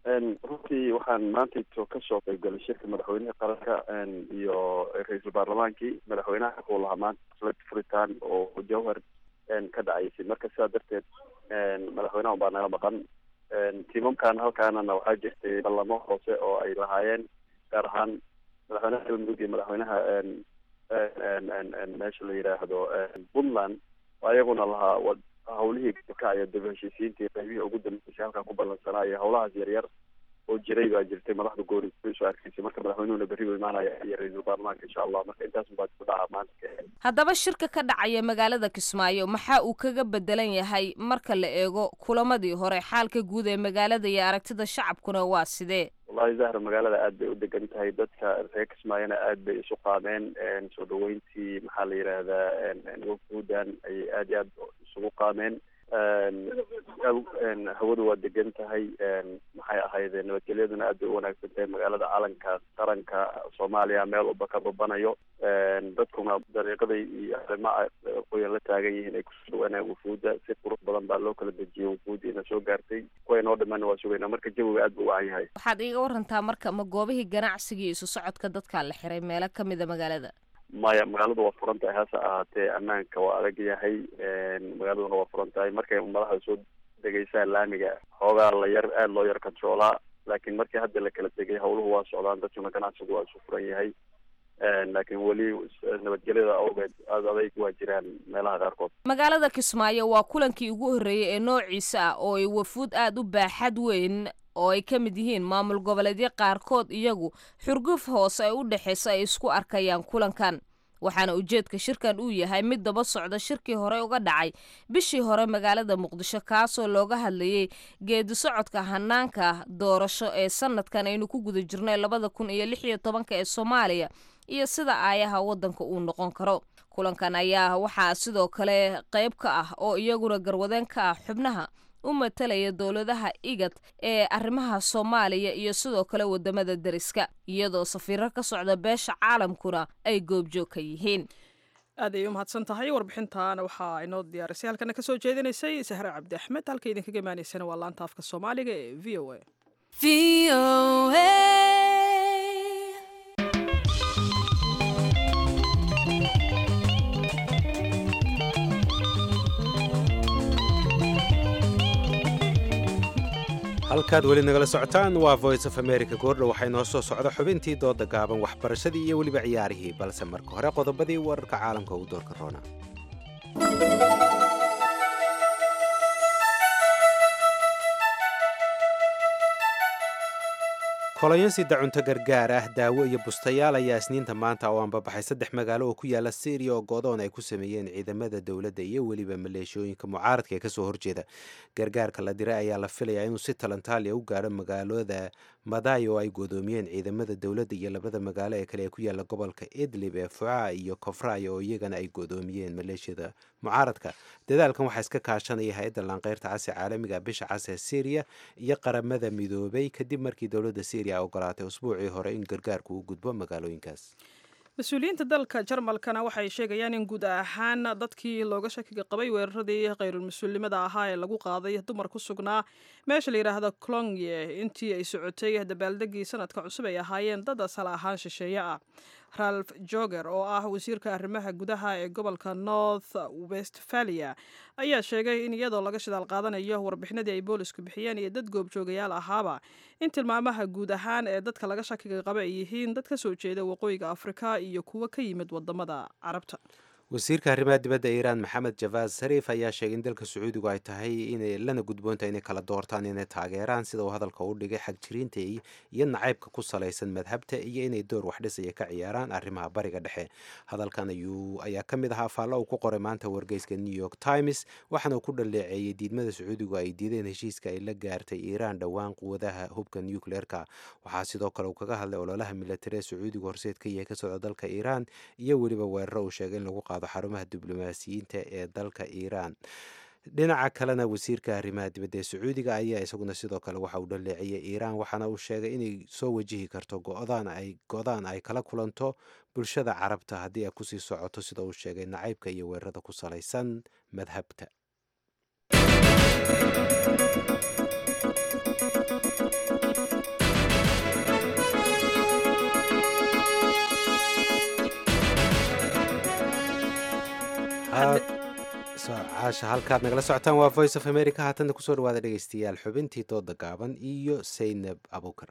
runtii waxaan maantayto kasoo qaybgalay shirka madaxweynihii qaranka iyo ra-iisul baarlamaankii madaxweynaha wuxuu lahaa maanta furitaan oo jawhar ka dhacaysay marka sidaa darteed madaxweynaha baa naga maqan tiimamkan halkaanana waxaa jirtay ballamo hoose oo ay lahaayeen gaar ahaan madaxweynaha galmudug iyo madaxweynaha meesha la yidhaahdo puntland ayaguna lahaa hawlihii ka iyo dib heshiisiintii qaybihii ugu dambeysay halkaa ku ballansanaa iyo hawlahaas yaryar oo jiray baa jirtay madaxda goori soo arkaysay marka madaxweynuhuna berri u imaanaya iyo ra-iisul baarlamaanka insha allah marka intaas baa ku dhaca maanta haddaba shirka ka dhacaya magaalada kismaayo maxaa uu kaga bedelan yahay marka la eego kulamadii hore xaalka guud ee magaalada iyo aragtida shacabkuna waa sidee wallahi zahra magaalada aad bay u degan tahay dadka reer kismaayona aad bay isu qaameen soo dhaweyntii maxaa la yidhaahdaa wafuudan ayay aad iyo aad isugu qaameen hawadu waa degan tahay maxay ahayd nabadgelyaduna aad bay u wanaagsan tahay magaalada calanka qaranka soomaaliya meel walba ka babanayo dadkuna dariiqaday iyo arrimaha qoyan la taagan yihiin ay kusoo dhawaanayaan wufuudda si qurux badan baa loo kala dejiyay wufuuddiina soo gaartay kuwa inoo dhimanna waa sugaynaa marka jawiga aad buu wacan yahay waxaad iiga warantaa marka ma goobihii ganacsigii isu socodka dadkaa la xiray meelo ka mida magaalada maya magaaladu waa furan tahay hase ahaatee ammaanka waa adag yahay magaaladuna waa furan tahay markay madaxda soo degeysaan laamiga xoogaa la yar aada loo yar controolaa laakiin markii hadda la kala degay hawluhu waa socdaan dadkuna ganacsigu waa isu furan yahay laakiin weli nabadgelyada awgeed aada adayg waa jiraan meelaha qaarkood magaalada kismaayo waa kulankii ugu horreeyey ee noociisa ah oo ay wafuud aada u baaxad weyn oo ay ka mid yihiin maamul goboleedyo qaarkood iyagu xurguf hoose ay u dhexaysa ay isku arkayaan kulankan waxaana ujeedka shirkan uu yahay mid daba socda shirkii hore uga dhacay bishii hore magaalada muqdisho kaasoo looga hadlayey geedi socodka hanaanka doorasho ee sanadkan aynu ku guda jirnay labada kun iyo lix iyo tobanka ee soomaaliya iyo sida aayaha waddanka uu noqon karo kulankan ayaa waxaa sidoo kale qayb ka ah oo iyaguna garwadeen ka ah xubnaha u matalaya dowladaha igad ee arrimaha soomaaliya iyo sidoo kale wadamada deriska iyadoo safiiro ka socda beesha caalamkuna ay goobjoog ka yihiin aad ayay u mahadsan tahay warbixintaana waxaa inoo diyaarisay halkana kasoo jeedinaysay sahre cabdi axmed halka idinkaga imaanaysana waa laanta afka soomaaliga ee v o a halkaad weli nagala socotaan waa voice of america goordha waxay noo soo socda xubintii dooda gaaban waxbarashadii iyo weliba ciyaarihii balse marka hore qodobadii wararka caalamka ugu doorka roona kolonyasida cunto gargaar ah daawo iyo bustayaal ayaa isniinta maanta oo aanbabaxay saddex magaalo oo ku yaala syriya oo godoon ay ku sameeyeen ciidamada dowladda iyo weliba maleeshooyinka mucaaradka ee kasoo horjeeda gargaarka la diray ayaa la filayaa inuu si talantaaliya u gaadho magaalada maday oo ay godoomiyeen ciidamada dowladda iyo labada magaalo ee kale ee ku yaala gobolka idlib ee fuca iyo kofray oo iyagana ay godoomiyeen maleeshiyada mucaaradka dadaalkan waxaa iska kaashanaya hay-adda laanqeyrta casi caalamiga bisha cas ee syriya iyo qaramada midoobay kadib markii dowladda syriya ogolaatay usbuucii hore in gargaarku u gudbo magaalooyinkaas mas-uuliyiinta dalka jarmalkana waxay sheegayaan in guud ahaan dadkii looga shakiga qabay weeraradii khayrulmas-uulnimada ahaa ee lagu qaaday dumar ku sugnaa meesha la yidhaahdo clonye intii ay socotay dabaaldegii sanadka cusub ay ahaayeen dad asal ahaan shisheeye ah ralf joger oo ah wasiirka arrimaha gudaha ee gobolka north westphalia ayaa sheegay in iyadoo laga shidaal qaadanayo warbixinadii ay boolisku bixiyeen iyo dad goobjoogayaal ahaaba in tilmaamaha guud ahaan ee dadka laga shakiga qaba ay yihiin dad ka soo jeeda waqooyiga afrika iyo kuwo ka yimid wadamada carabta wasiirka arrimaha dibadda iiraan maxamed javaad sariif ayaa sheegay in dalka sacuudigu ay tahay inay lana gudboontahay inay kala doortaan inay taageeraan sida uu hadalka u dhigay xagjiriinta iyo nacaybka ku salaysan madhabta iyo inay door waxdhisaya ka ciyaaraan arrimaha bariga dhexe hadalkan ayaa ka mid ahaa faallo uu ku qoray maanta wargeyska new york times waxaana uu ku dhaleeceeyey diidmada sacuudigu ay diideen heshiiska ay la gaartay iiraan dhowaan quwadaha hubka nucleerka waxaa sidoo kale uu kaga hadlay ololaha militari ee sacuudigu horseed ka yahay ka socda dalka iiraan iyo weliba weeraro uu sheegay in lagu qaado xarumaha diblomaasiyiinta ee dalka iiraan dhinaca kalena wasiirka arrimaha dibadda ee sacuudiga ayaa isaguna sidoo kale waxa uu dhaleeciyey iiraan waxaana uu sheegay inay soo wajihi karto go-daan ay go-daan ay kala kulanto bulshada carabta haddii ay kusii socoto sida uu sheegay nacaybka iyo weerarada ku salaysan madhabta caasha halkaad nagala socotaan waa voice of america haatanna kusoo dhawaada dhegeystayaal xubintii dooda gaaban iyo saynab abukar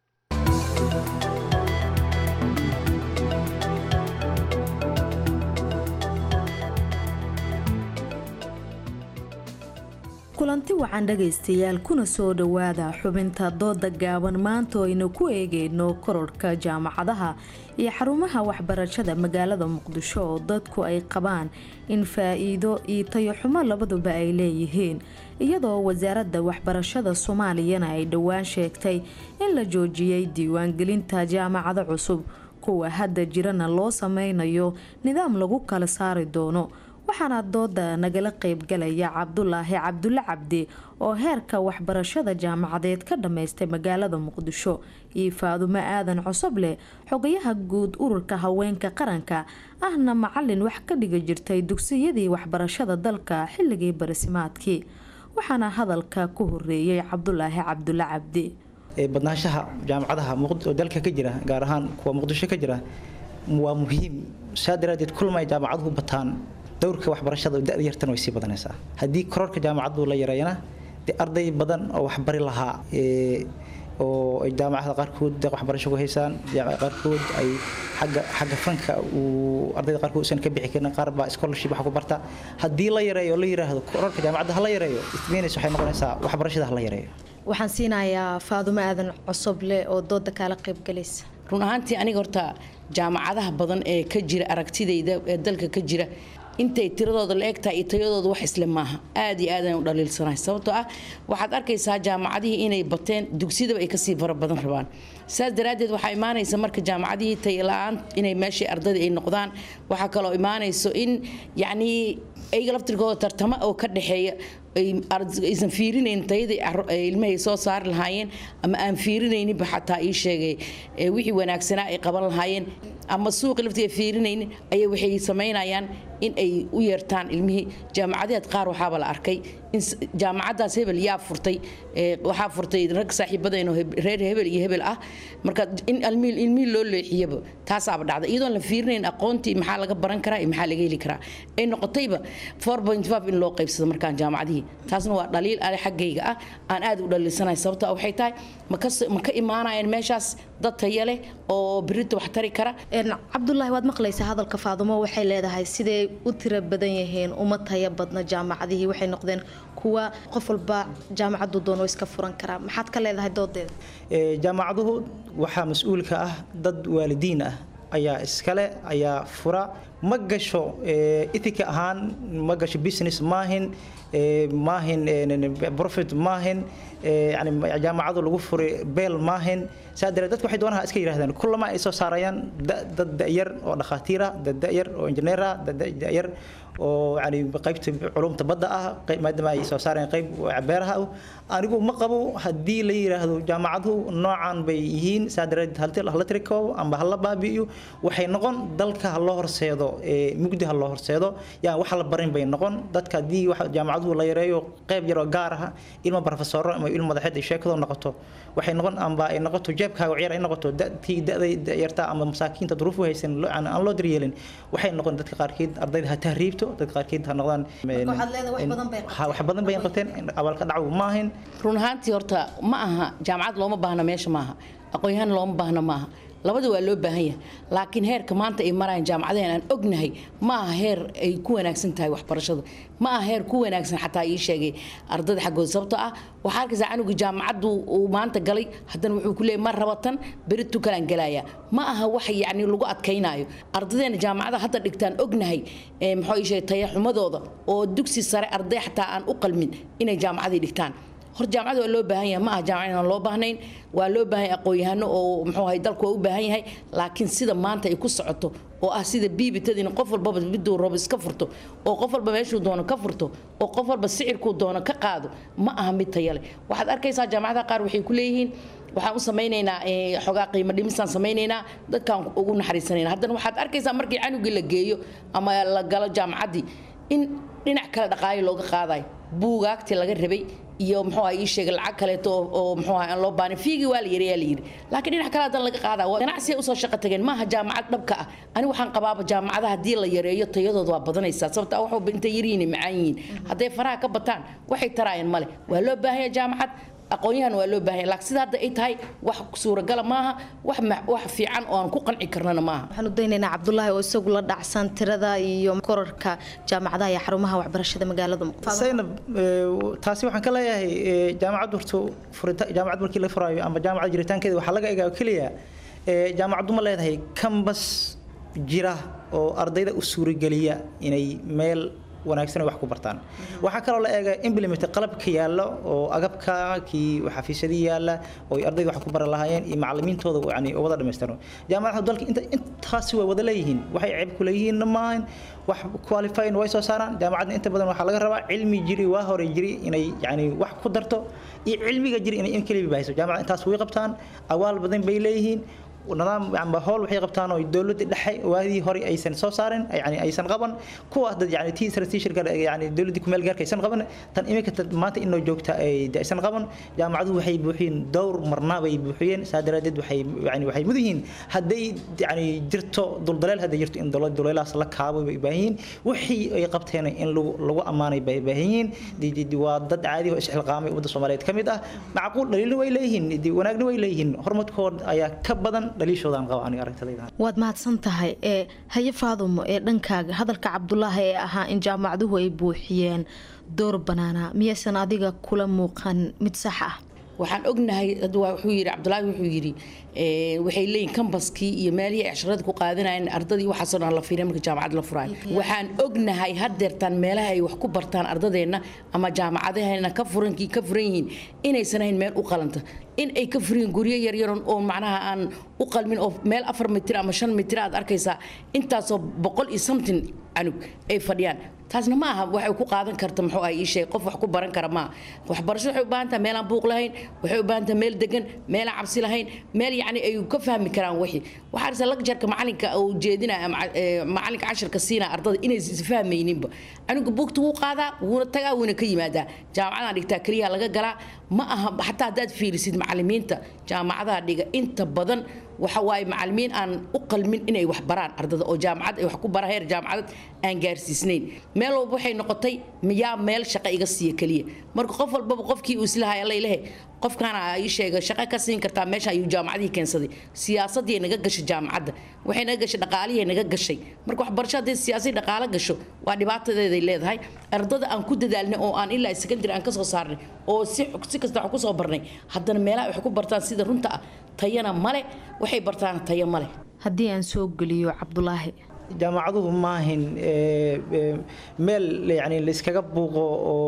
kulanti wacan dhagaystayaal kuna soo dhowaada xubinta dooda gaaban maanta oo aynu ku eegayno kororhka jaamacadaha iyo xarumaha waxbarashada magaalada muqdisho oo dadku ay qabaan in faa-iido iyo tayoxumo labaduba ay leeyihiin iyadoo wasaaradda waxbarashada soomaaliyana ay dhowaan sheegtay in la joojiyey diiwaangelinta jaamacado cusub kuwa hadda jirana loo sameynayo nidaam lagu kala saari doono waxaana dooda nagala qeybgalaya cabdulaahi cabdulle cabdi oo heerka waxbarashada jaamacadeed ka dhammaystay magaalada muqdisho iyo faadumo aadan cosoble xogayaha guud ururka haweenka qaranka ahna macalin wax ka dhigi jirtay dugsiyadii waxbarashada dalka xilligii barisimaadkii waxaana hadalka ku horeeyay cabdulaahi cabdulle cabdi badnaanshaha jaamacadaha dalka ka jira gaar ahaan kuwa muqdisho ka jira waa muhiim saa daraadeed kulma ay jaamacaduhu bataan dowrka waxbarashada da yartan way sii badanaysaa haddii kororka jaamacadu la yareeyana dee arday badan oo waxbari lahaa oo ay jaamacada qaarkood deeq waxbarasho ku haysaan qaarkood ay xagga xagga fanka uu ardayda qaarkood usan ka bixi karin qaar baa scholarship wax ku barta haddii la yareeyo oo la yiraahdo kororka jaamacadda ha la yareeyo ismeynaysa waxay noqonaysaa waxbarashada ha la yareeyo waxaan siinayaa faadumo aadan cosoble oo dooda kaala qaybgalaysa run ahaantii aniga horta jaamacadaha badan ee ka jira aragtidayda ee dalka ka jira intay tiradooda la egtahay iyo tayadooda wax isle maaha aad iyo aadaan u dhaliilsanahay sababtoo ah waxaad arkaysaa jaamacadihii inay bateen dugsiyadaba ay kasii fara badan rabaan saas daraaddeed waxaa imaanaysa marka jaamacadihii tayala-aan inay meeshii ardadii ay noqdaan waxaa kaloo imaanayso in yacnii ayaga laftirkooda tartamo oo ka dhexeeya aysan fiirinayn tayadii ilmahay soo saari lahaayeen ama aan fiirinayninba xataa ii sheegay wixii wanaagsanaa ay qaban lahaayeen ama suuqi laftiga fiirinaynin ayay waxay samaynayaan in ay u yeertaan ilmihii jaamacadeed qaar waxaaba la arkay in jaamacadaas hebel yaa furtay waxaa furtay rag saaxiibadeen oo reer hebel iyo hebel ah marka in ilmihii loo leexiyaba taasaaba dhacday iyadoon la fiirinayn aqoontii maxaa laga baran karaa iyo maxaa laga heli karaa ay noqotayba in loo qaybsado markaan jaamacadihii taasna waa dhaliil ale xaggayga ah aan aad u dhaliilsanahay sababta waxay tahay ma ka imaanayaan meeshaas dad taya leh oo birita wax tari kara cabdulaahi waad maqlaysaa hadalka faadumo waxay leedahay siday u tiro badan yihiin uma taya badna jaamacadihii waxay noqdeen kuwa qof walba jaamacadu doono iska furan karaa maxaad ka leedahay doodeeda jaamacaduhu waxaa mas-uulka ah dad waalidiin ah ayaa iskale ayaa fura ma gasho ethika ahaan ma gasho business maahin maahin profit maahin yani jaamacadu lagu furay beel maahin saa daree dadku waxay doonaha iska yidhahdaan kullama ay soo saarayaan dad da'yar oo dhakhaatiira dad da'yar oo injineera dad da'yar oo yani qaybta culumta badda ah maadaama ay soo saareen qayb beeraha anigu ma qabo haddii la yidhaahdo jaamacaduhu noocan bay yihiin saa dareed hala tirikoobo amba hala baabi'iyo waxay noqon dalka ha loo horseedo mugdi ha loo horseedo yaa wax la barin bay noqon dadka haddii jaamacaduhu la yareeyo qayb yaroo gaar ah ilmo barofesoro ama ilmo madaxeed ay sheekado noqoto waxay noqon amba ay noqoto jeebkaaga ciyaar ay noqoto tii da'day yarta ama masaakiinta duruufu haysan aan loo daryeelin waxay noqon dadka qaarkeed ardayda ha tahriibto dadka qaarkeed ha noqdaan wax badan bay qabteen abaalka dhacwo maahin run ahaantii horta ma aha jaamacad looma baahna meesha maaha aqoon-yahaan looma baahna maaha labada waa loo baahan yahay laakiin heerka maanta ay marayaan jaamacadeen aan ognahay ma aha heer ay ku wanaagsan tahay waxbarashada ma aha heer ku wanaagsan xataa ii sheegay ardayda xaggooda sababtoo ah waxaa arkaysaa canuga jaamacaddu uu maanta galay haddana wuxuu ku leeyay ma rabatan beritu kalaan galaaya ma aha wax yacni lagu adkaynaayo ardadeena jaamacada hadda dhigtaan ognahay muxuu ii sheegay tayaxumadooda oo dugsi sare arday xataa aan u qalmin inay jaamacadii dhigtaan hor jaamacada waa loo baahan yahay ma aha jaamacad inaan loo baahnayn waa loo baahan yahay aqoon-yahano oo muxuu ahay dalku waa u baahan yahay laakiin sida maanta ay ku socoto oo ah sida biibitadiina qof walbaba miduu rabo iska furto oo qof walba meeshuu doono ka furto oo qof walba sicirkuu doono ka qaado ma aha mid taya leh waxaad arkaysaa jaamacadaha qaar waxay ku leeyihiin waxaan u samaynaynaa xogaa qiimo dhimisaan samaynaynaa dadkaan ugu naxariisanayna haddana waxaad arkaysaa markii canugii la geeyo ama la galo jaamacaddii in dhinac kale dhaqaayo looga qaadayo buugaagtii laga rabay iyo muxuu ii sheegay lacag kaleeto oo muxuu aan loo baahnay fiigii waa la yiri yaa la yiri laakiin dhinac kale hadan laga qaadaa ganacsi ay usoo shaqo tageen maaha jaamacad dhabka ah ani waxaan qabaaba jaamacadaha haddii la yareeyo tayadooda waa badanaysaa sababta waxba intay yaryihiin macaan yihiin hadday faraha ka bataan waxay taraayeen male waa loo baahan yahay jaamacad aqoon-yahan waa loo baahan yahay laakiin sida hadda ay tahay wax suuragala maaha wax wax fiican oo aan ku qanci karnana maaha waxaan u daynaynaa cabdulaahi oo isagu la dhacsan tirada iyo korarka jaamacadaha iyo xarumaha waxbarashada magaalada saynab taasi waxaan ka leeyahay jaamacad horto furita jaamacad markii la furaayo ama jaamacad jiritaankeeda waxaa laga egaa keliya jaamacaddu ma leedahay kambas jira oo ardayda u suurageliya inay meel wanaagsan wax ku bartaan waxaa kaloo la eega implement qalabka yaalla oo agabka kii xafiisyadii yaalla oo ardayda wax ku baran lahaayeen iyo macallimiintooda yani wada dhammaystirno jaamacadaha dalka inta intaasi way wada leeyihiin waxay ceeb ku leeyihiin maahan wax qualifying way soo saaraan jaamacadna inta badan waxaa laga rabaa cilmi jiri waa hore jiri inay yani wax ku darto iyo cilmiga jiri inay in keliya bahayso jaamacada intaas way qabtaan awaal badan bay leeyihiin nidaam amba howl waxay qabtaan oo dowladda dhexe waadii hore aysan soo saarin yani aysan qaban kuwaas dad yani tii strategic yani dowladda ku meel gaarka aysan qaban tan iminka maanta inoo joogta ay aysan qaban jaamacaduhu waxay buuxiyeen dhowr marna bay buuxiyeen saa daraadeed waxay yani waxay mudan yihiin hadday yani jirto duldaleel hadday jirto in dowlad duleelahaas la kaabo bay baahan yihiin wixii ay qabteen in lagu lagu ammaanay bay baahan yihiin waa dad caadi oo isxilqaamay ummadda soomaaliyeed ka mid ah macquul dhaliilna way leeyihiin wanaagna way leeyihiin horumarkooda ayaa ka badan waad mahadsan tahay ee haye faadumo ee dhankaaga hadalka cabdulaahi ee ahaa in jaamacaduhu ay buuxiyeen door banaana miyaysan adiga kula muuqan mid sax ah waxaan ognahay wuxuu yidhi cabdulaahi wuxuu yidhi waxay leeyihin kambaskii iyo meelihii ay casharada ku qaadanayeen ardadii waxaasoo dhan la fiiriya marka jaamacad la furaayo waxaan ognahay haddeertaan meelaha ay wax ku bartaan ardadeenna ama jaamacadaheena ka furankii ka furan yihiin inaysan ahayn meel u qalanta in ay ka furiyin guryo yaryaran oo macnaha aan u qalmin oo meel afar mitir ama shan mitir aad arkaysaa intaasoo boqol iyo something canug ay fadhiyaan taasna ma aha waxay ku qaadan karta muxuu ah ii sheeg qof wax ku baran kara maaha waxbarasho waxay u baahan tahay meelaan buuq lahayn waxay u baahan tahay meel degan meelaan cabsi lahayn meel yacni ay ka fahmi karaan wixii waxaa arsa lagjarka macalinka uu jeedinaya ama eh, macalinka cashirka siinaya ardada inaysan isfahmayninba anigu buugta wuu qaadaa wuuna tagaa wuuna ka yimaadaa jaamacadaan dhigtaa keliya laga galaa ma aha xataa haddaad fiirisid macalimiinta jaamacadaha dhiga inta badan waxa waaye macalimiin aan u qalmin inay wax baraan ardada oo jaamacad ay wax ku bara heer jaamacadad aan gaarsiisnayn meel walba waxay noqotay miyaa meel shaqo iga siiya keliya marka qof walbaba qofkii uu islahay allaylehe qofkaana ii sheega shaqo ka siin kartaa meesha ayuu jaamacadihii keensaday siyaasadii naga gashay jaamacadda waxay naga gashay dhaqaalihii naga gashay marka waxbarasho haddii siyaasadi dhaqaalo gasho waa dhibaatadeeday leedahay ardada aan ku dadaalnay oo aan ilaa secondary aan ka soo saarnay oo si si kasta wax ku soo barnay haddana meelaha wax ku bartaan sida runta ah tayana male waxay bartaan tayo male haddii aan soo geliyo cabdulaahi jaamacaduhu maahin ee, ee, meel yani layskaga buuqo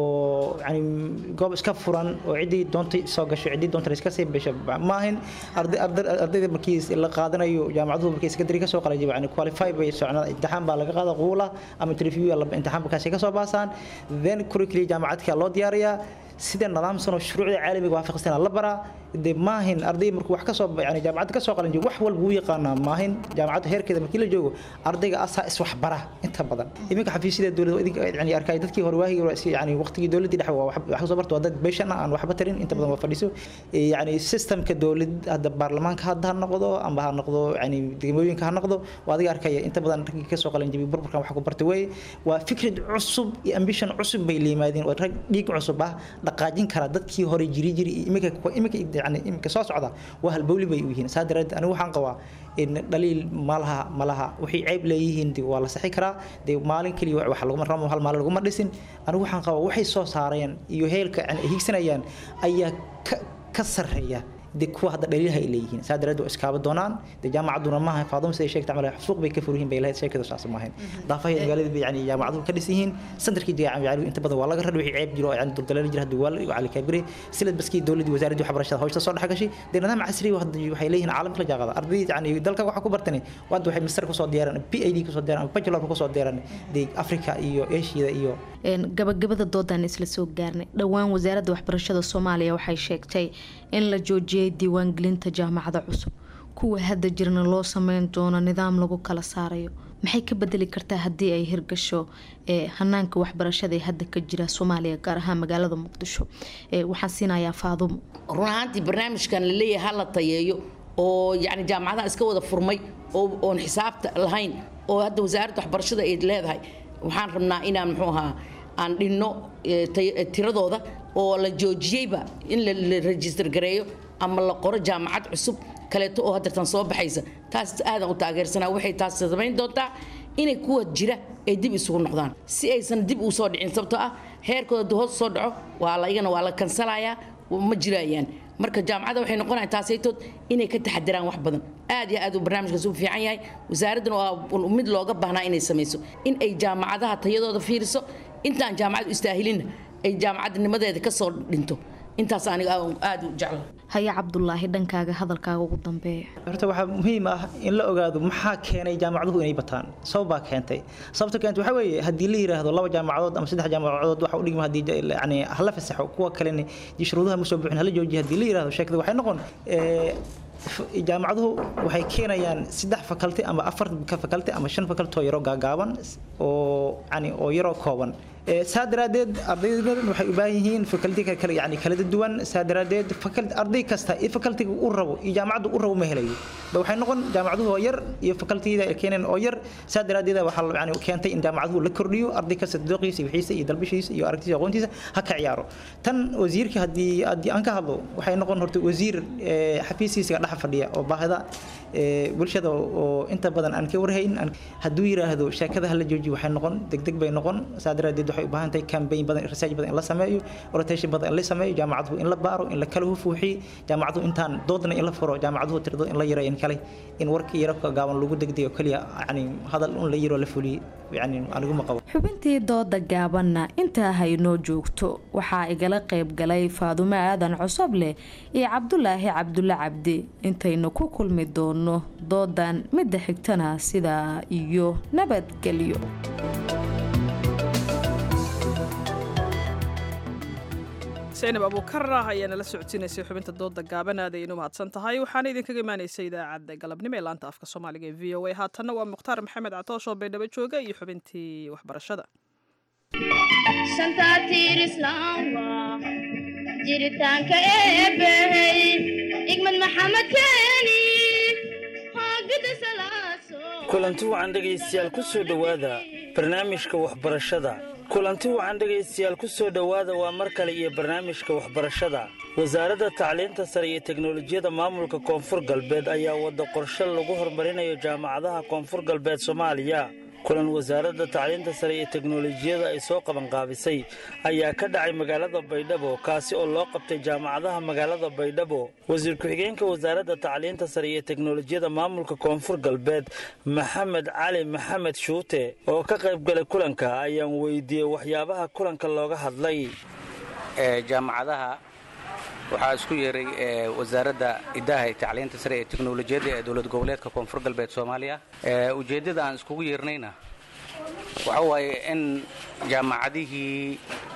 oo yani goob iska furan oo ciddii doontay soo gasho ciddii doontay iska sii gasho maahin arday- arday- ardayda markii la qaadanayo jaamacaduhu markii secondary kasoo qalajiba yani qualify bay socnaa imtixaan baa laga qaada quula ama interview imtixaan markaasi kasoo baasaan then curriculum jaamacadka loo diyaariyaa sida nidaamsan oo shuruucda caalamiga waafaqsan la baraa de maahin arday markuu wax kasoo yani jaamacadda kasoo qalan jiro wax walba wuu yaqaanaa maahin jaamacadda heerkeeda markii la joogo ardayga asaa iswax bara inta badan iminka xafiisyada dowladda idinka yani arkay dadkii hore waahigi hore si- yani waqtigii dowladdii dhexe waa wax wax kasoo barto waa dad beeshan ah aan waxba tarin inta badan waa fadhiso Eh, yani systemka dowlad hadda baarlamaanka hadda ha noqdo amba ha noqdo yani degmooyinka ha noqdo waa adiga arkaya inta badan raggii kasoo qalan jibi burburkan wax ku bartay weye waa fikrad cusub iyo ambition cusub bay la yimaadeen waa rag dhiig cusub ah dhaqaajin kara dadkii hore jiri jiri iyo iminka iminka yani iminka soo socda waa halbowli bay u yihiin saa daraadeed anigu waxaan qabaa in dhaliil malaha malaha waxay ceyb leeyihiin de waa la saxi karaa de maalin keliya wax laguma ramo hal maalin laguma dhisin anigu waxaan qabaa waxay soo saareen iyo heelka yani ay higsanayaan ayaa ka ka sarreeya de kuwa hadda dhaliilha ay leeyihiin saa daraadeed waa iskaaba doonaan de jaamacadduna maaha faaduma siday sheegta camal suuq bay ka furyihiin bay lahayd sheekadu saas maahayn daafaheeda magaalada bay yani jaamacaduhu ka dhisan yihiin sandarkii jaamacadu inta badan waa laga radhi wixii ceeb jiro oo yani duldaleen jira hadda waa la cali kaabire silad baskii dowladdii wasaaraddii waxbarashada hawshta soo dhex gashay de nidaam casri ah hadda waxay leeyihiin caalamka la jaaqada arday yani dalka waxa ku bartani waad waxay mister kusoo diyaaraan p i d kusoo diyaaraan ama bachelor kusoo diyaaraan de africa iyo asia iyo Een, gabagabada doodaan isla soo gaarnay dhowaan wasaaradda waxbarashada soomaaliya waxay sheegtay in la joojiyay diiwaangelinta jaamacada cusub kuwa hadda jirna loo sameyn doono nidaam lagu kala saarayo maxay ka bedeli kartaa haddii ay hirgasho ee hanaanka waxbarashada ee hadda ka jira soomaaliya gaar ahaan magaalada muqdisho ee waxaan siinayaa faadumo run ahaantii barnaamijkan la leeyahay ha la tayeeyo oo yani jaamacadaha iska wada furmay oo oon xisaabta lahayn oo hadda wasaaradda waxbarashada ay leedahay waxaan rabnaa inaan muxuu ahaa aan dhinno eh, tay- eh, tiradooda oo la joojiyeyba in la la register gareeyo ama la qoro jaamacad cusub kaleeto oo haddeertan soo baxaysa taas aadan u taageersanaa waxay taas samayn doontaa inay kuwa jira ay dib isugu noqdaan si aysan dib u soo dhicin sababtoo ah heerkooda hadduu hoos soo dhaco waa la iyagana waa la kansalayaa ma jirayaan marka jaamacadda waxay noqonayaan taasaytood inay ka taxadiraan wax badan aad iyo aad uu barnaamijkaas u fiican yahay wasaaraddana waa mid looga baahnaa inay samayso in ay jaamacadaha tayadooda fiiriso intaan jaamacadu istaahilinna ay jaamacadnimadeeda ka soo dhinto intaas aniga aad u jecla haya cabdulaahi dhankaaga hadalkaaga ugu dambeeya horta waxaa muhiim ah in la ogaado maxaa keenay jaamacaduhu inay bataan sabab baa keentay sababta keentay waxaa weeye haddii la yiraahdo laba jaamacadood ama saddex jaamacadood waxa u dhigma haddii yani hala fasaxo kuwa kalena dii shuruudaha ma soo buuxin hala joojiyo haddii la yiraahdo sheekada waxay noqon ee, f- jaamacaduhu waxay keenayaan saddex fakalti ama afar fakalti ama shan fakalti oo yaroo gaagaaban oo yani oo yaroo kooban Ee, saa daraadeed ardaydan waxay u baahan yihiin fakalti kale yani kala duwan saa daraadeed fakalti arday kasta iyo fakaltiga uu rabo iyo jaamacaddu uu rabo ma helayo ba waxay noqon jaamacaduhu oo yar iyo fakaltiyada ay keeneen oo yar saa daraadeed waxaa la- yani keentay in jaamacaduhu la kordhiyo arday kasta dooqiisa iyo wixiisa iyo dalbishiisa iyo aragtiisa iyo aqoontiisa ha ka ciyaaro tan wasiirka haddii haddii aan ka hadlo waxay noqon horta wasiir ee, xafiiskiisa dhex fadhiya oo baahida ee, bulshada oo inta badan aan ka warhayn aan- hadduu yiraahdo sheekada hala joojiyo waxay noqon degdeg bay noqon saa daraadeed waxay u baahan tahay campaign badan research badan in la sameeyo rotation badan in la sameeyo jaamacaduhu in la baaro in la kala hufuuxiyo jaamacaduhu intaan doodna in la furo jaamacaduhu tirado in la yaro in kale in warkii yaro ka gaaban lagu degdeyo keliya yani hadal un la yaro la fuliyo yani aniguma qabo xubintii dooda gaabanna intaa haynoo joogto waxaa igala qayb galay faadumo aadan cosoble iyo cabdulaahi cabdulle cabdi intaynu ku kulmi doono doodan midda xigtana sidaa iyo nabadgelyo zaynab abuukarah ayaa nala socodsiinaysay xubinta dooda gaaban aaday inu mahadsan tahay waxaana idinkaga imaanaysay idaacadda galabnimo ee laanta afka soomaaliga ee v o a haatanna waa mukhtaar maxamed catoosh oo baydhabo jooga iyo xubintii waxbarashada jiritaanka eebbahey igmad maxamed keeni hoogada salaaso kulanti wacan dhegaystayaal ku soo dhowaada barnaamijka waxbarashada kulanti wacan dhegaystayaal ku soo dhowaada waa mar kale iyo barnaamijka waxbarashada wasaaradda tacliinta sare iyo teknolojiyadda maamulka koonfur galbeed ayaa wadda qorshe lagu horumarinayo jaamacadaha koonfur galbeed soomaaliya kulan wasaaradda tacliinta sare iyo teknolojiyada ay soo qabanqaabisay ayaa ka dhacay magaalada baydhabo kaasi oo loo qabtay jaamacadaha magaalada baydhabo wasiir ku-xigeenka wasaaradda tacliinta sare iyo teknolojiyada maamulka koonfur galbeed maxamed cali maxamed shuute oo ka qayb galay kulanka ayaan weydiiyey waxyaabaha kulanka looga hadlay jaamacadaha waxaa isku yeeray wasaaradda idaha ee tacliinta sare ee teknolojiyadda ee dowlad goboleedka koonfur galbeed soomaaliya ujeeddada aan iskugu yeernayna waxa waaye in jaamacadihii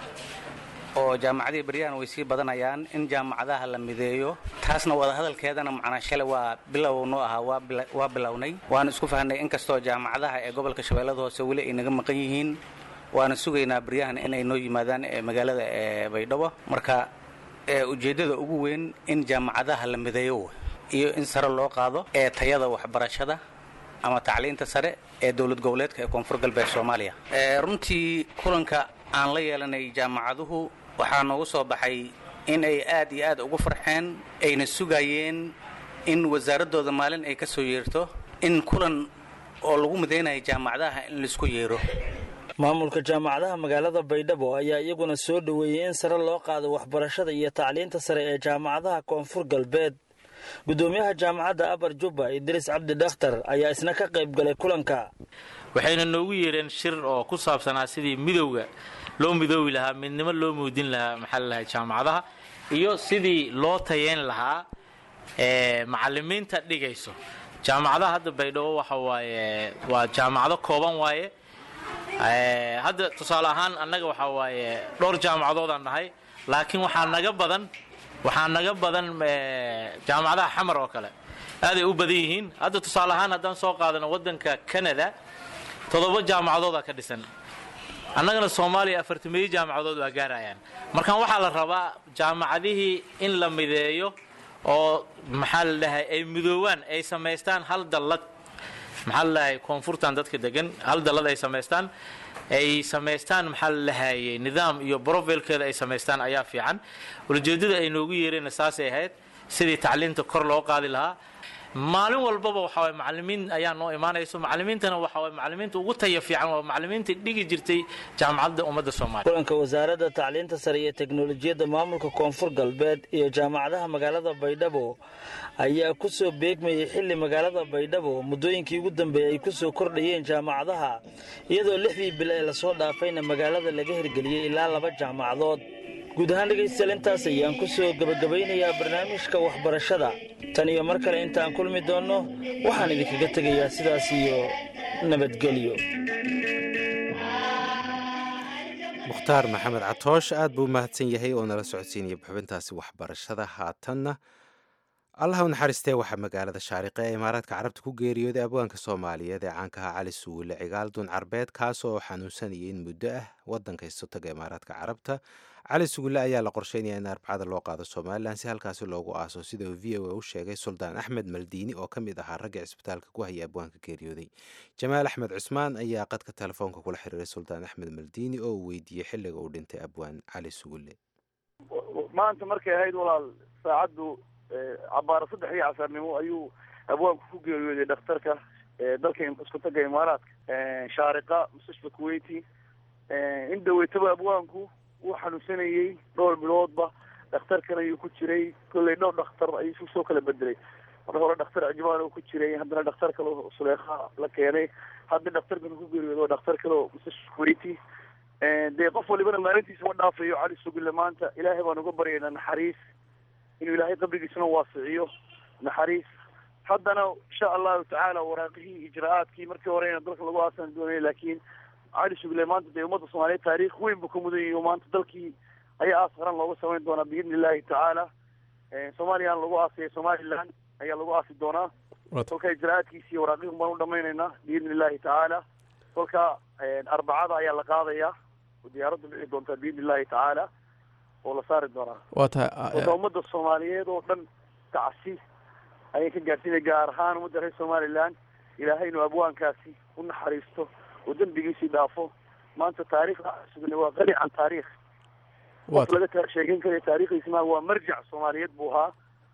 oo jaamacadihii baryahan way sii badanayaan in jaamacadaha la mideeyo taasna wadahadalkeedana macnaa shalay waa bilow noo ahaa waa bilownay waana isku fahnay inkastoo jaamacadaha ee gobolka shabeellada hoose weli ay naga maqan yihiin waana sugaynaa baryahan inay noo yimaadaan magaalada ee baydhabo marka ujeeddada ugu weyn in jaamacadaha la mideeyo iyo in sare loo qaado ee tayada waxbarashada ama tacliinta sare ee dowlad goboleedka ee koonfur galbeed soomaaliya runtii kulanka aan la yeelanay jaamacaduhu waxaa noogu soo baxay in ay aad iyo aad ugu farxeen ayna sugayeen in wasaaraddooda maalin ay ka soo yeerto in kulan oo lagu midaynayo jaamacadaha in laisku yeero maamulka jaamacadaha magaalada baydhabo ayaa iyaguna soo dhoweeyey in sare loo qaado waxbarashada iyo tacliinta sare ee jaamacadaha koonfur galbeed gudoomiyaha jaamacadda abar jubba idriis cabdi dhakhtar ayaa isna ka qayb galay kulanka waxayna noogu yeereen shir oo ku saabsanaa sidii midowga loo midoobi lahaa midnimo loo muudin lahaa maxaa lalahay jaamacadaha iyo sidii loo tayeyn lahaa macalimiinta dhigayso jaamacadaha hadda baydhabo waxa waaye waa jaamacado kooban waaye hadda tusaale ahaan annaga waxaa waaye dhowr jaamacadoodaan nahay laakiin waxaa naga badan waxaa naga badan jaamacadaha xamar oo kale aaday u badan yihiin hadda tusaale ahaan haddaan soo qaadano waddanka canada toddoba jaamacadooda ka dhisan annagana soomaaliya afartameeyo jaamacadood waa gaarayaan markaan waxaa la rabaa jaamacadihii in la mideeyo oo maxaa la dhahay ay midoowaan ay samaystaan hal dallad maxaa lalahay koonfurtan dadka degan hal dallad ay samaystaan ay samaystaan maxaa lalahaye nidaam iyo brofilkeeda ay samaystaan ayaa fiican ulajeedada ay noogu yeereen saasay ahayd sidii tacliinta kor loo qaadi lahaa maalin walbaba waxaway macalimiin ayaa noo imaanayso macalimiintana waxaway macalimiinta ugu taya fiican waa macalimiinta dhigi jirtay jaamacadda ummadda soomaaliya kulanka wasaaradda tacliinta sare iyo teknolojiyadda maamulka koonfur galbeed iyo jaamacadaha magaalada baydhabo ayaa ku soo beegmayay xilli magaalada baydhabo muddooyinkii ugu dambeeyey ay ku soo kordhayeen jaamacadaha iyadoo lixdii bil ee lasoo dhaafayna magaalada laga hirgeliyey ilaa laba jaamacadood guud ahaan dhegaystayaal intaas ayaan ku soo gebagabaynayaa barnaamijka waxbarashada tan iyo mar kale intaan kulmi doonno waxaan idinkaga tegayaa sidaas iyo nabadgelyo mukhtaar maxamed catoosh aad buu u mahadsan yahay oo nala socodsiinaya xubintaasi waxbarashada haatanna allaha u naxariistee waxaa magaalada shaariqe ee imaaraadka carabta ku geeriyooday abwaanka soomaaliyeed ee caanka ahaa cali suwile cigaal dun carbeed kaasoo xanuunsanayay in muddo ah waddanka isotaga imaaraadka carabta cali suwile ayaa la qorsheynaya in arbacada loo qaado somalilan si halkaasi loogu aaso sida uu v o a u sheegay suldaan axmed maldiini oo ka mid ahaa ragga cisbitaalka ku hayay abwaanka geeriyooday jamaal axmed cusmaan ayaa qadka telefoonka kula xiriiray suldaan axmed maldiini oo uu weydiiyey xilliga uu dhintay abwaan cali suwile maanta markay ahayd walaal saacaddu cabaaro saddex iyo casarnimo ayuu abwaanku ku geeriyooday dhakhtarka dalka isku taga imaaraadka shaariqa mustashfa kuwaiti in dhaweytaba abwaanku wuu xanuunsanayey dhowr biloodba dhakhtarkan ayuu ku jiray kolley dhowr dhakhtar ayuu isu soo kala bedelay mar hore dhakhtar ajmaan oo ku jiray haddana dhakhtar kale oo suleekha la keenay hadda dhakhtarkan ku geeriyoodo dhakhtar kale oo mustashfa kuwaiti dee qof walibana maalintiisa ma dhaafayo cali sugille maanta ilaahay baan uga baryaynaa naxariis inuu ilaahay qabrigiisuna waasiciyo naxariis haddana insha allahu tacaala waraaqihii ijraa'aadkii markii horena dalka lagu aasan doonaya laakiin cali sugle maanta dee ummadda soomaaliyeed taariikh weyn buu ka mudan yahay oo maanta dalkii ayaa aas qaran looga samayn doonaa biidni illaahi tacaala soomaaliyana lagu aasaya somaliland ayaa lagu aasi doonaa kolka ijraa'aadkiisi iyo waraaqiikum baan u dhamaynaynaa biidni illaahi tacaala kolka arbacada ayaa la qaadayaa oo diyaaraddu dhici doontaa biidni illaahi tacaala oo la saari doonaa waa tahay wada ummadda soomaaliyeed oo dhan tacsi ayay ka gaarsiinay gaar ahaan ummadda reer somaliland ilaahay inuu abwaankaasi u naxariisto oo dembigiisii dhaafo maanta taariikhda sugnay waa qani can taariikh qof laga ta- sheegan karayo taariikhdiisi maa waa marjac soomaaliyeed buu ahaa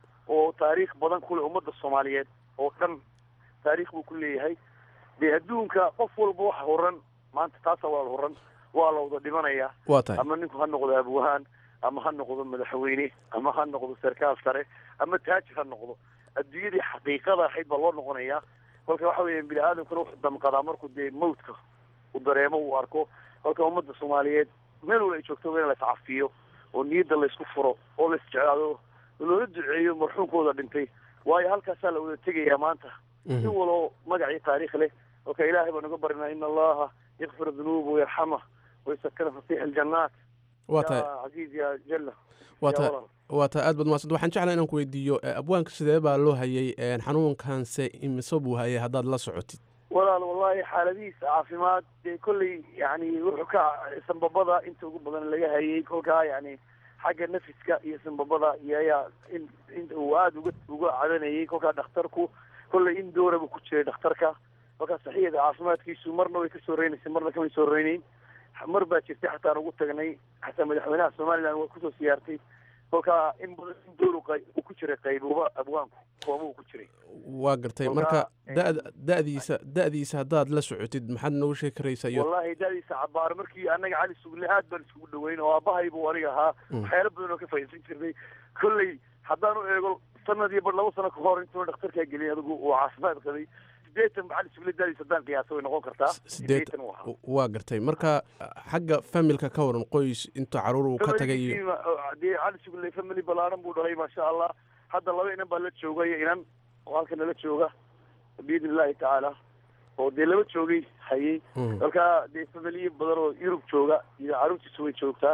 oo taariikh badan ku leh ummadda soomaaliyeed oo dhan taariikh buu ku leeyahay dee adduunka qof walba waxa horan maanta taasa waa la horan waa la wada dhimanayaa waa tahay ama ninku ha noqdo abwahaan ama ha noqdo madaxweyne ama ha noqdo sarkaal sare ama taajir ha noqdo adduunyadii xaqiiqada ahayd baa loo noqonayaa kolka waxa weya bini aadamkuna wuxuu damqadaa markuu dee mawtka uu dareemo uu arko kolka ummadda soomaaliyeed meel wala ay joogto in la iscafiyo oo niyadda laysku furo oo la isjeclaado oo loola duceeyo marxuumkooda dhintay waayo halkaasaa la wada tegayaa maanta in waloo magacii taariikh leh kolka ilaahay baan uga barinaa in allaha yakfir dunuuba wayarxama waysakana fasiix aljannaat waa tahay ya casiiz ya jalla waa ya tahay walaal. waa tahay aad baad mahadsan waxaan jeclaa inaan ku weydiiyo eh, abwaanka sidee baa loo hayay eh, xanuunkanse imise buu hayay haddaad la socotid walaal wallahi xaaladihiisa caafimaad dee kolley yani wuxuu ka sanbabada inta ugu badan laga hayay kolkaa yani xagga nafiska iyo sanbabada iyo ayaa in in uu aada uga uga cadanayay kolkaa dhakhtarku kolley in doora buu ku jiray dhakhtarka kolkaa saxiyada caafimaadkiisu marna way kasoo reynaysay marna kamay soo reynayn mar baa jirtay xataa aan ugu tagnay xataa madaxweynaha somaliland waa kusoo siyaartay kolkaa in badan in door uu qay- uu ku jiray qaybuuba abwaanku kooma uu ku jiray waa gartay Kolka, marka eh, da'da- da'diisa da'diisa haddaad la socotid maxaad noogu sheegi karaysaa iyo wallahi dadiisa cabaar markii anaga cali sugle aad baan iskugu dhaweyn oo aabahay buu aniga ahaa Mm. waxyaalo badan oo ka faa'iidsan jirnay kolley haddaan u eego sanad iyo bar laba sano ka hor intuu dhakhtarkaa geliyay adigu uu caafimaad qabay sideetan cali sugle dadiisa haddaan qiyaasa way noqon kartaa sideetan uu ahaa waa gartay marka xagga familka ka waran qoys intuu caruur uu ka tagay iyo Family-giisii, dee cali sugle family ballaaran buu dhalay maasha allah hadda laba inan baa la jooga iyo inan oo halka nala jooga biidni illahi tacaala oo dee laba joogay hayay Mm. kolka dee familiyo badan oo yurub jooga iyo caruurtiisu way joogtaa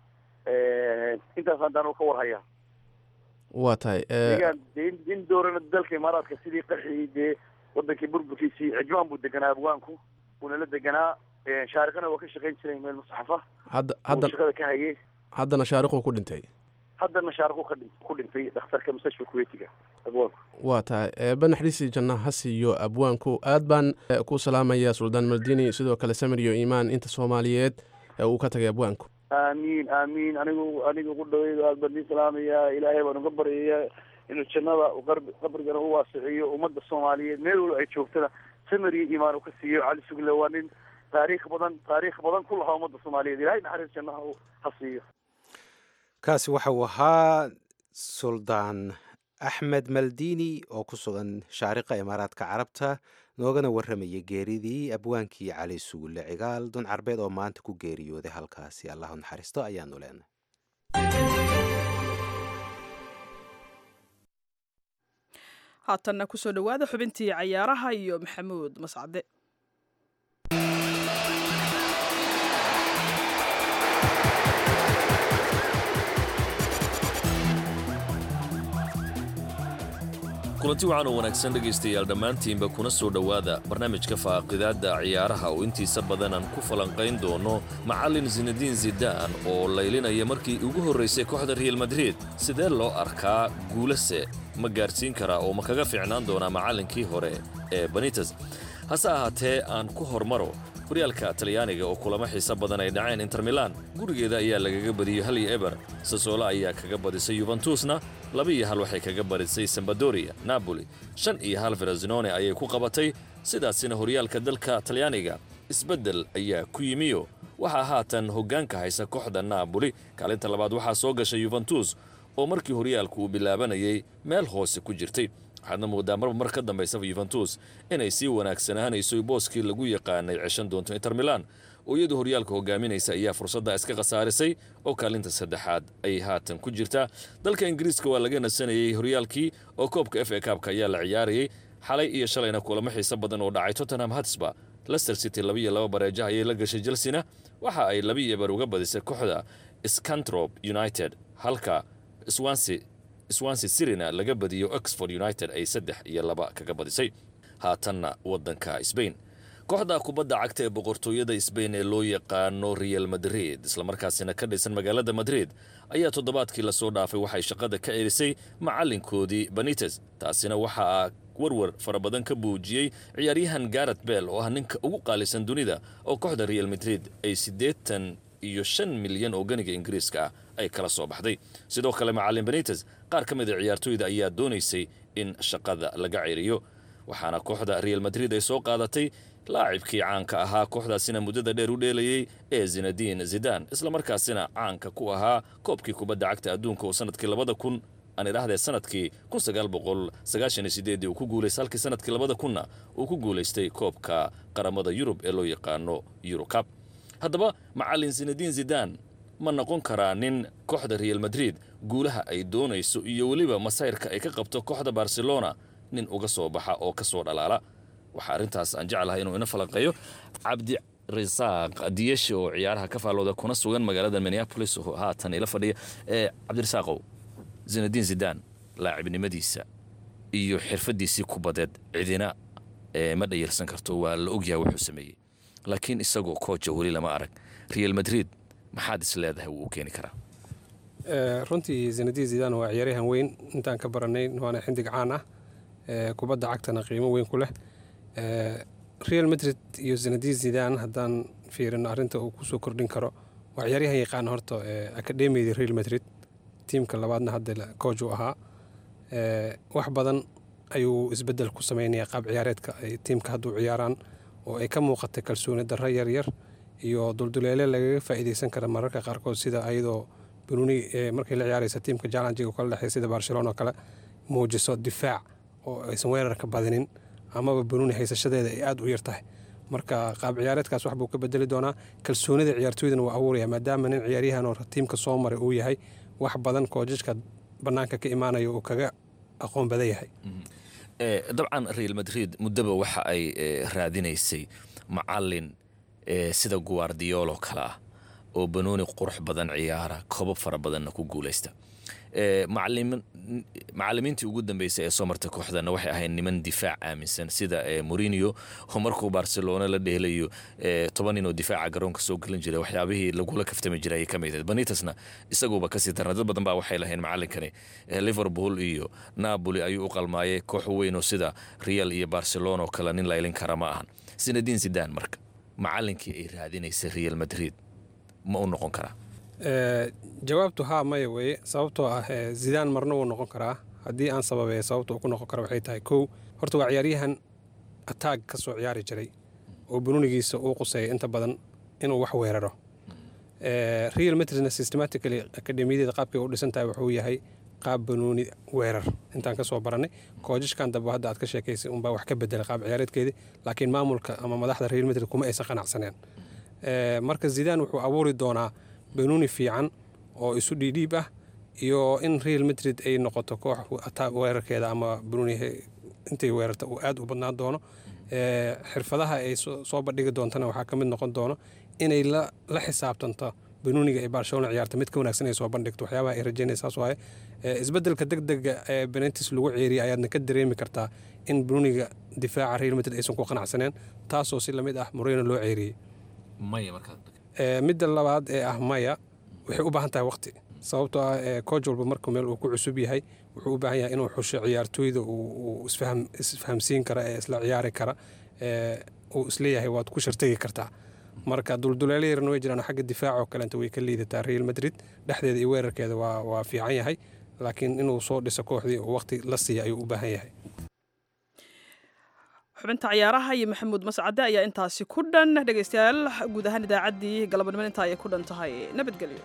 intaas haddaan ka warhayaa waa tahay eh, deegaan dee in- in doorana dalka imaaraadka sidii qaxii dee wadankii burburkiisii cijmaan buu deganaa abwaanku wuuna la deganaa shaariqana waa ka shaqayn jiray meel musaxafa hadda uu hadda shaqada ka hayay haddana shaariquu ku dhintay haddana shaariqu ka dhin- ku dhintay dhakhtarka mustashfa kuweitiga abwaanku waa tahay eebba naxariistii janna ha siiyo abwaanku aad baan eh, ku salaamayaa suldaan maldini sidoo kale samir iyo iimaan inta soomaaliyeed ee uu ka tagay abwaanku aamiin aamiin anigu aniga ugu dhaweydo aad baan idin salaamayaa ilaahay baan uga baryayaa inuu jannada uu qarb- qabrigana u waasiciyo ummadda soomaaliyeed meel walba ay joogtana samir iyo iimaan uu ka siiyo cali sugle waa nin taariikh badan taariikh badan ku lahaa ummadda soomaaliyeed ilaahay naxariis jannaha uu ha siiyo kaasi waxa uu ahaa suldaan axmed maldini oo ku sugan shaariqa imaaraadka carabta noogana warramayay geeridii abwaankii cali sugulle cigaal dun carbeed oo maanta ku geeriyooday halkaasi allahu naxariisto ayaanu leenahay haatanna kusoo dhowaada xubintii cayaaraha iyo maxamuud mascade kulanti waxaan oo wanaagsan dhegaystayaal dhammaantiinba kuna soo dhowaada barnaamijka faaqidaadda ciyaaraha oo intiisa badan aan ku falanqayn doono macallin sinadiin zidaan oo laylinaya markii ugu horraysay kooxda real madrid sidee loo arkaa guulase ma gaadhsiin karaa oo ma kaga fiicnaan doonaa macallinkii hore ee banites hase ahaatee aan ku hormaro horyaalka talyaaniga oo kulamo xiise badan ay dhaceen inter milan gurigeeda ayaa lagaga badiyey hal iyo eber sasoola ayaa kaga badisay yuventusna laba iyo hal waxay kaga badisay sambadoria napoli shan iyo hal ferasinone ayay ku qabatay sidaasina horyaalka dalka talyaaniga isbeddel ayaa ku yimiyo waxaa haatan hoggaanka haysa kooxda naaboli kaalinta labaad waxaa soo gashay yuventus oo markii horyaalku uu bilaabanayay meel hoose ku jirtay waxaadna moodaa marba mar ka dambaysaba yuventus inay sii wanaagsanaanayso booskii lagu yaqaanay ceshan doonto inter milan oo iyadu horyaalka hogaaminaysa ayaa fursadda iska khasaarisay oo kaalinta saddexaad ay haatan ku jirtaa dalka ingiriiska waa laga nasanayey horyaalkii oo koobka f a kaabka ayaa la ciyaarayay xalay iyo shalayna kulamo xiise badan oo dhacay tottenham hotspur leicester city laba iyo laba bareejaha ayay la gashay chelsea-na waxa ay laba iyo eber uga badisay kooxda scantrop united halka swansi swansi sirina laga badiyo oxford united ay saddex iyo laba kaga badisay haatanna waddanka sbain kooxda kubadda cagta ee boqortooyada sbain ee loo yaqaano real madrid islamarkaasina ka dhisan magaalada madrid ayaa toddobaadkii lasoo dhaafay waxay shaqada ka celisay macallinkoodii banites taasina waxaa warwar fara badan ka buujiyey ciyaaryahan garet bell oo ah ninka ugu qaalisan dunida oo kooxda real madrid ay siddeetan iyo shan milyan oo ganiga ingiriiska ah ay kala soo baxday sidoo kale macallin banites qaar ka mid a ciyaartooyda ayaa doonaysay in shaqada laga ceriyo waxaana kooxda real madrid ay soo qaadatay laacibkii caanka ahaa kooxdaasina muddada dheer u dheelayey ee zinadiin zidan islamarkaasina caanka ku ahaa koobkii kubadda cagta adduunka oo sanadkii labada kun aan idhaahdee sanadkii kun sagaal boqol sagaashan iyo sideedii uu ku guulaystay halkii sanadkii labada kunna uu ku guulaystay koobka qaramada yurub ee loo yaqaano eurocab haddaba macallin zinadiin zidan ma noqon karaa nin kooxda real madrid guulaha ay doonayso iyo weliba masayrka ay ka qabto kooxda barcelona nin uga soo baxa oo ka soo dhalaala waxaa arrintaas aan jeclahay inuu ina falanqeeyo cabdi risaaq diyeshe oo ciyaaraha ka faallooda kuna sugan magaalada minneapolis oo haatan ila fadhiya ee cabdirisaaqow zinadiin zidan laacibnimadiisa iyo xirfadiisii kubadeed cidina ma dhayarsan karto waa la ogyahay wuxuu sameeyey laakiin isagoo kooja weli lama arag real madrid maxaad is leedahay wuu u keeni karaa runtii zinadiin zidan waa ciyaaryahan weyn intaan ka baranay waana xindig caan ah kubadda cagtana qiimo weyn ku leh real madrid iyo zinadiin zidan haddaan fiirino arrinta uu kusoo kordhin karo waa ciyaaryahan yaqaan horta akademiyada real madrid tiimka labaadna hadda kooj uu ahaa wax badan ayuu isbedel ku sameynaya qaab ciyaareedka ay tiimka hadda u ciyaaraan oo ay ka muuqatay kalsooni darro yaryar iyo dulduleele lagaga faa'iideysan kara mararka qaarkood sida ayadoo benuni markay la ciyaaraysa tiimka jalanjiga kala dhexey sida barcelona oo kale muujiso difaac oo aysan weerarka badinin amaba benuni haysashadeeda ay aada u yar tahay marka qaab ciyaareedkaas wax buu ka bedeli doonaa kalsoonida ciyaartooydana waa abuuraya maadaama nin ciyaaryahan oo tiimka soo maray uu yahay wax badan koojajka bannaanka ka imaanaya uu kaga aqoon badan yahay dabcan real madrid muddaba waxa ay raadinaysay macallin sida guardiolo kale ah oo banooni qurux badan ciyaara koobab fara badanna ku guulaysta macalimiintii ugu dambeysay ee soo martay kooxdana waxay ahayd niman difaac aaminsan sida morinio oo markuu barcelona la dheelayo toban nin oo difaaca garoonka soo gelin jiray waxyaabihii lagula kaftami jiray ayay ka mid ahayd banitasna isaguuba kasii darna dad badan baa waxay lahayn macalinkani liverpool iyo napoli ayuu u qalmaayay koox weyn oo sida real iyo barcelona oo kale nin laylin kara ma ahan sinadiin sidan marka macalinkii ay raadinaysay real madrid ma u noqon karaa jawaabtu haa maya weeye sababtoo ah zidaan marna wuu noqon karaa haddii aan sababeeya sababta uu ku noqon kara waxay tahay kow horta waa ciyaaryahan ataag ka soo ciyaari jiray oo bununigiisa uu quseeya inta badan inuu wax weeraro real madridna systematically akademiyadeeda qaabkay u dhisan tahay wuxuu yahay qaab banuuni weerar intaan ka soo barannay koojashkan dambe hadda aad ka sheekaysay unbaa wax ka bedelay qaab ciyaareedkeedii laakiin maamulka ama madaxda real madrid kuma aysan qanacsaneen marka zidaan wuxuu abuuri doonaa banuuni fiican oo isu dhiidhiib ah iyo in real madrid ay noqoto koox weerarkeeda ama banuuni intay weerarta uu aad u badnaan doono xirfadaha ay soo bandhigi doontana waxaa ka mid noqon doono inay la xisaabtanto banuuniga ay barcelona ciyaarta mid ka wanaagsan ay soo bandhigto waxyaabaha ay rajaynaysaas waaye isbeddelka degdega ee benetis lagu ceeriyay ayaadna ka dareemi kartaa in banuuniga difaaca real madrid aysan ku qanacsaneen taasoo si lamid ah moreno loo ceeriyey midda labaad ee ah maya waxay u baahan tahay waqti sababtoo ah kooj walba markuu meel uu ku cusub yahay wuxuu u baahan yahay inuu xusho ciyaartooyda uu isfahamsiin kara ee isla ciyaari kara uu isleeyahay waad ku shartegi kartaa marka dulduleelo yarna way jiraan xagga difaacoo kalenta way ka liidataa real madrid dhexdeeda iyo weerarkeeda waa fiican yahay laakiin inuu soo dhiso kooxdii uu waqti la siiya ayuu u baahan yahay xubinta ciyaaraha iyo maxamuud mascade ayaa intaasi ku dhan dhegaystayaal guud ahaan idaacaddii galabnimo intaa ayay ku dhan tahay nabadgelyo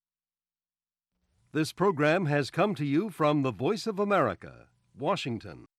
This program has come to you from the Voice of America, Washington.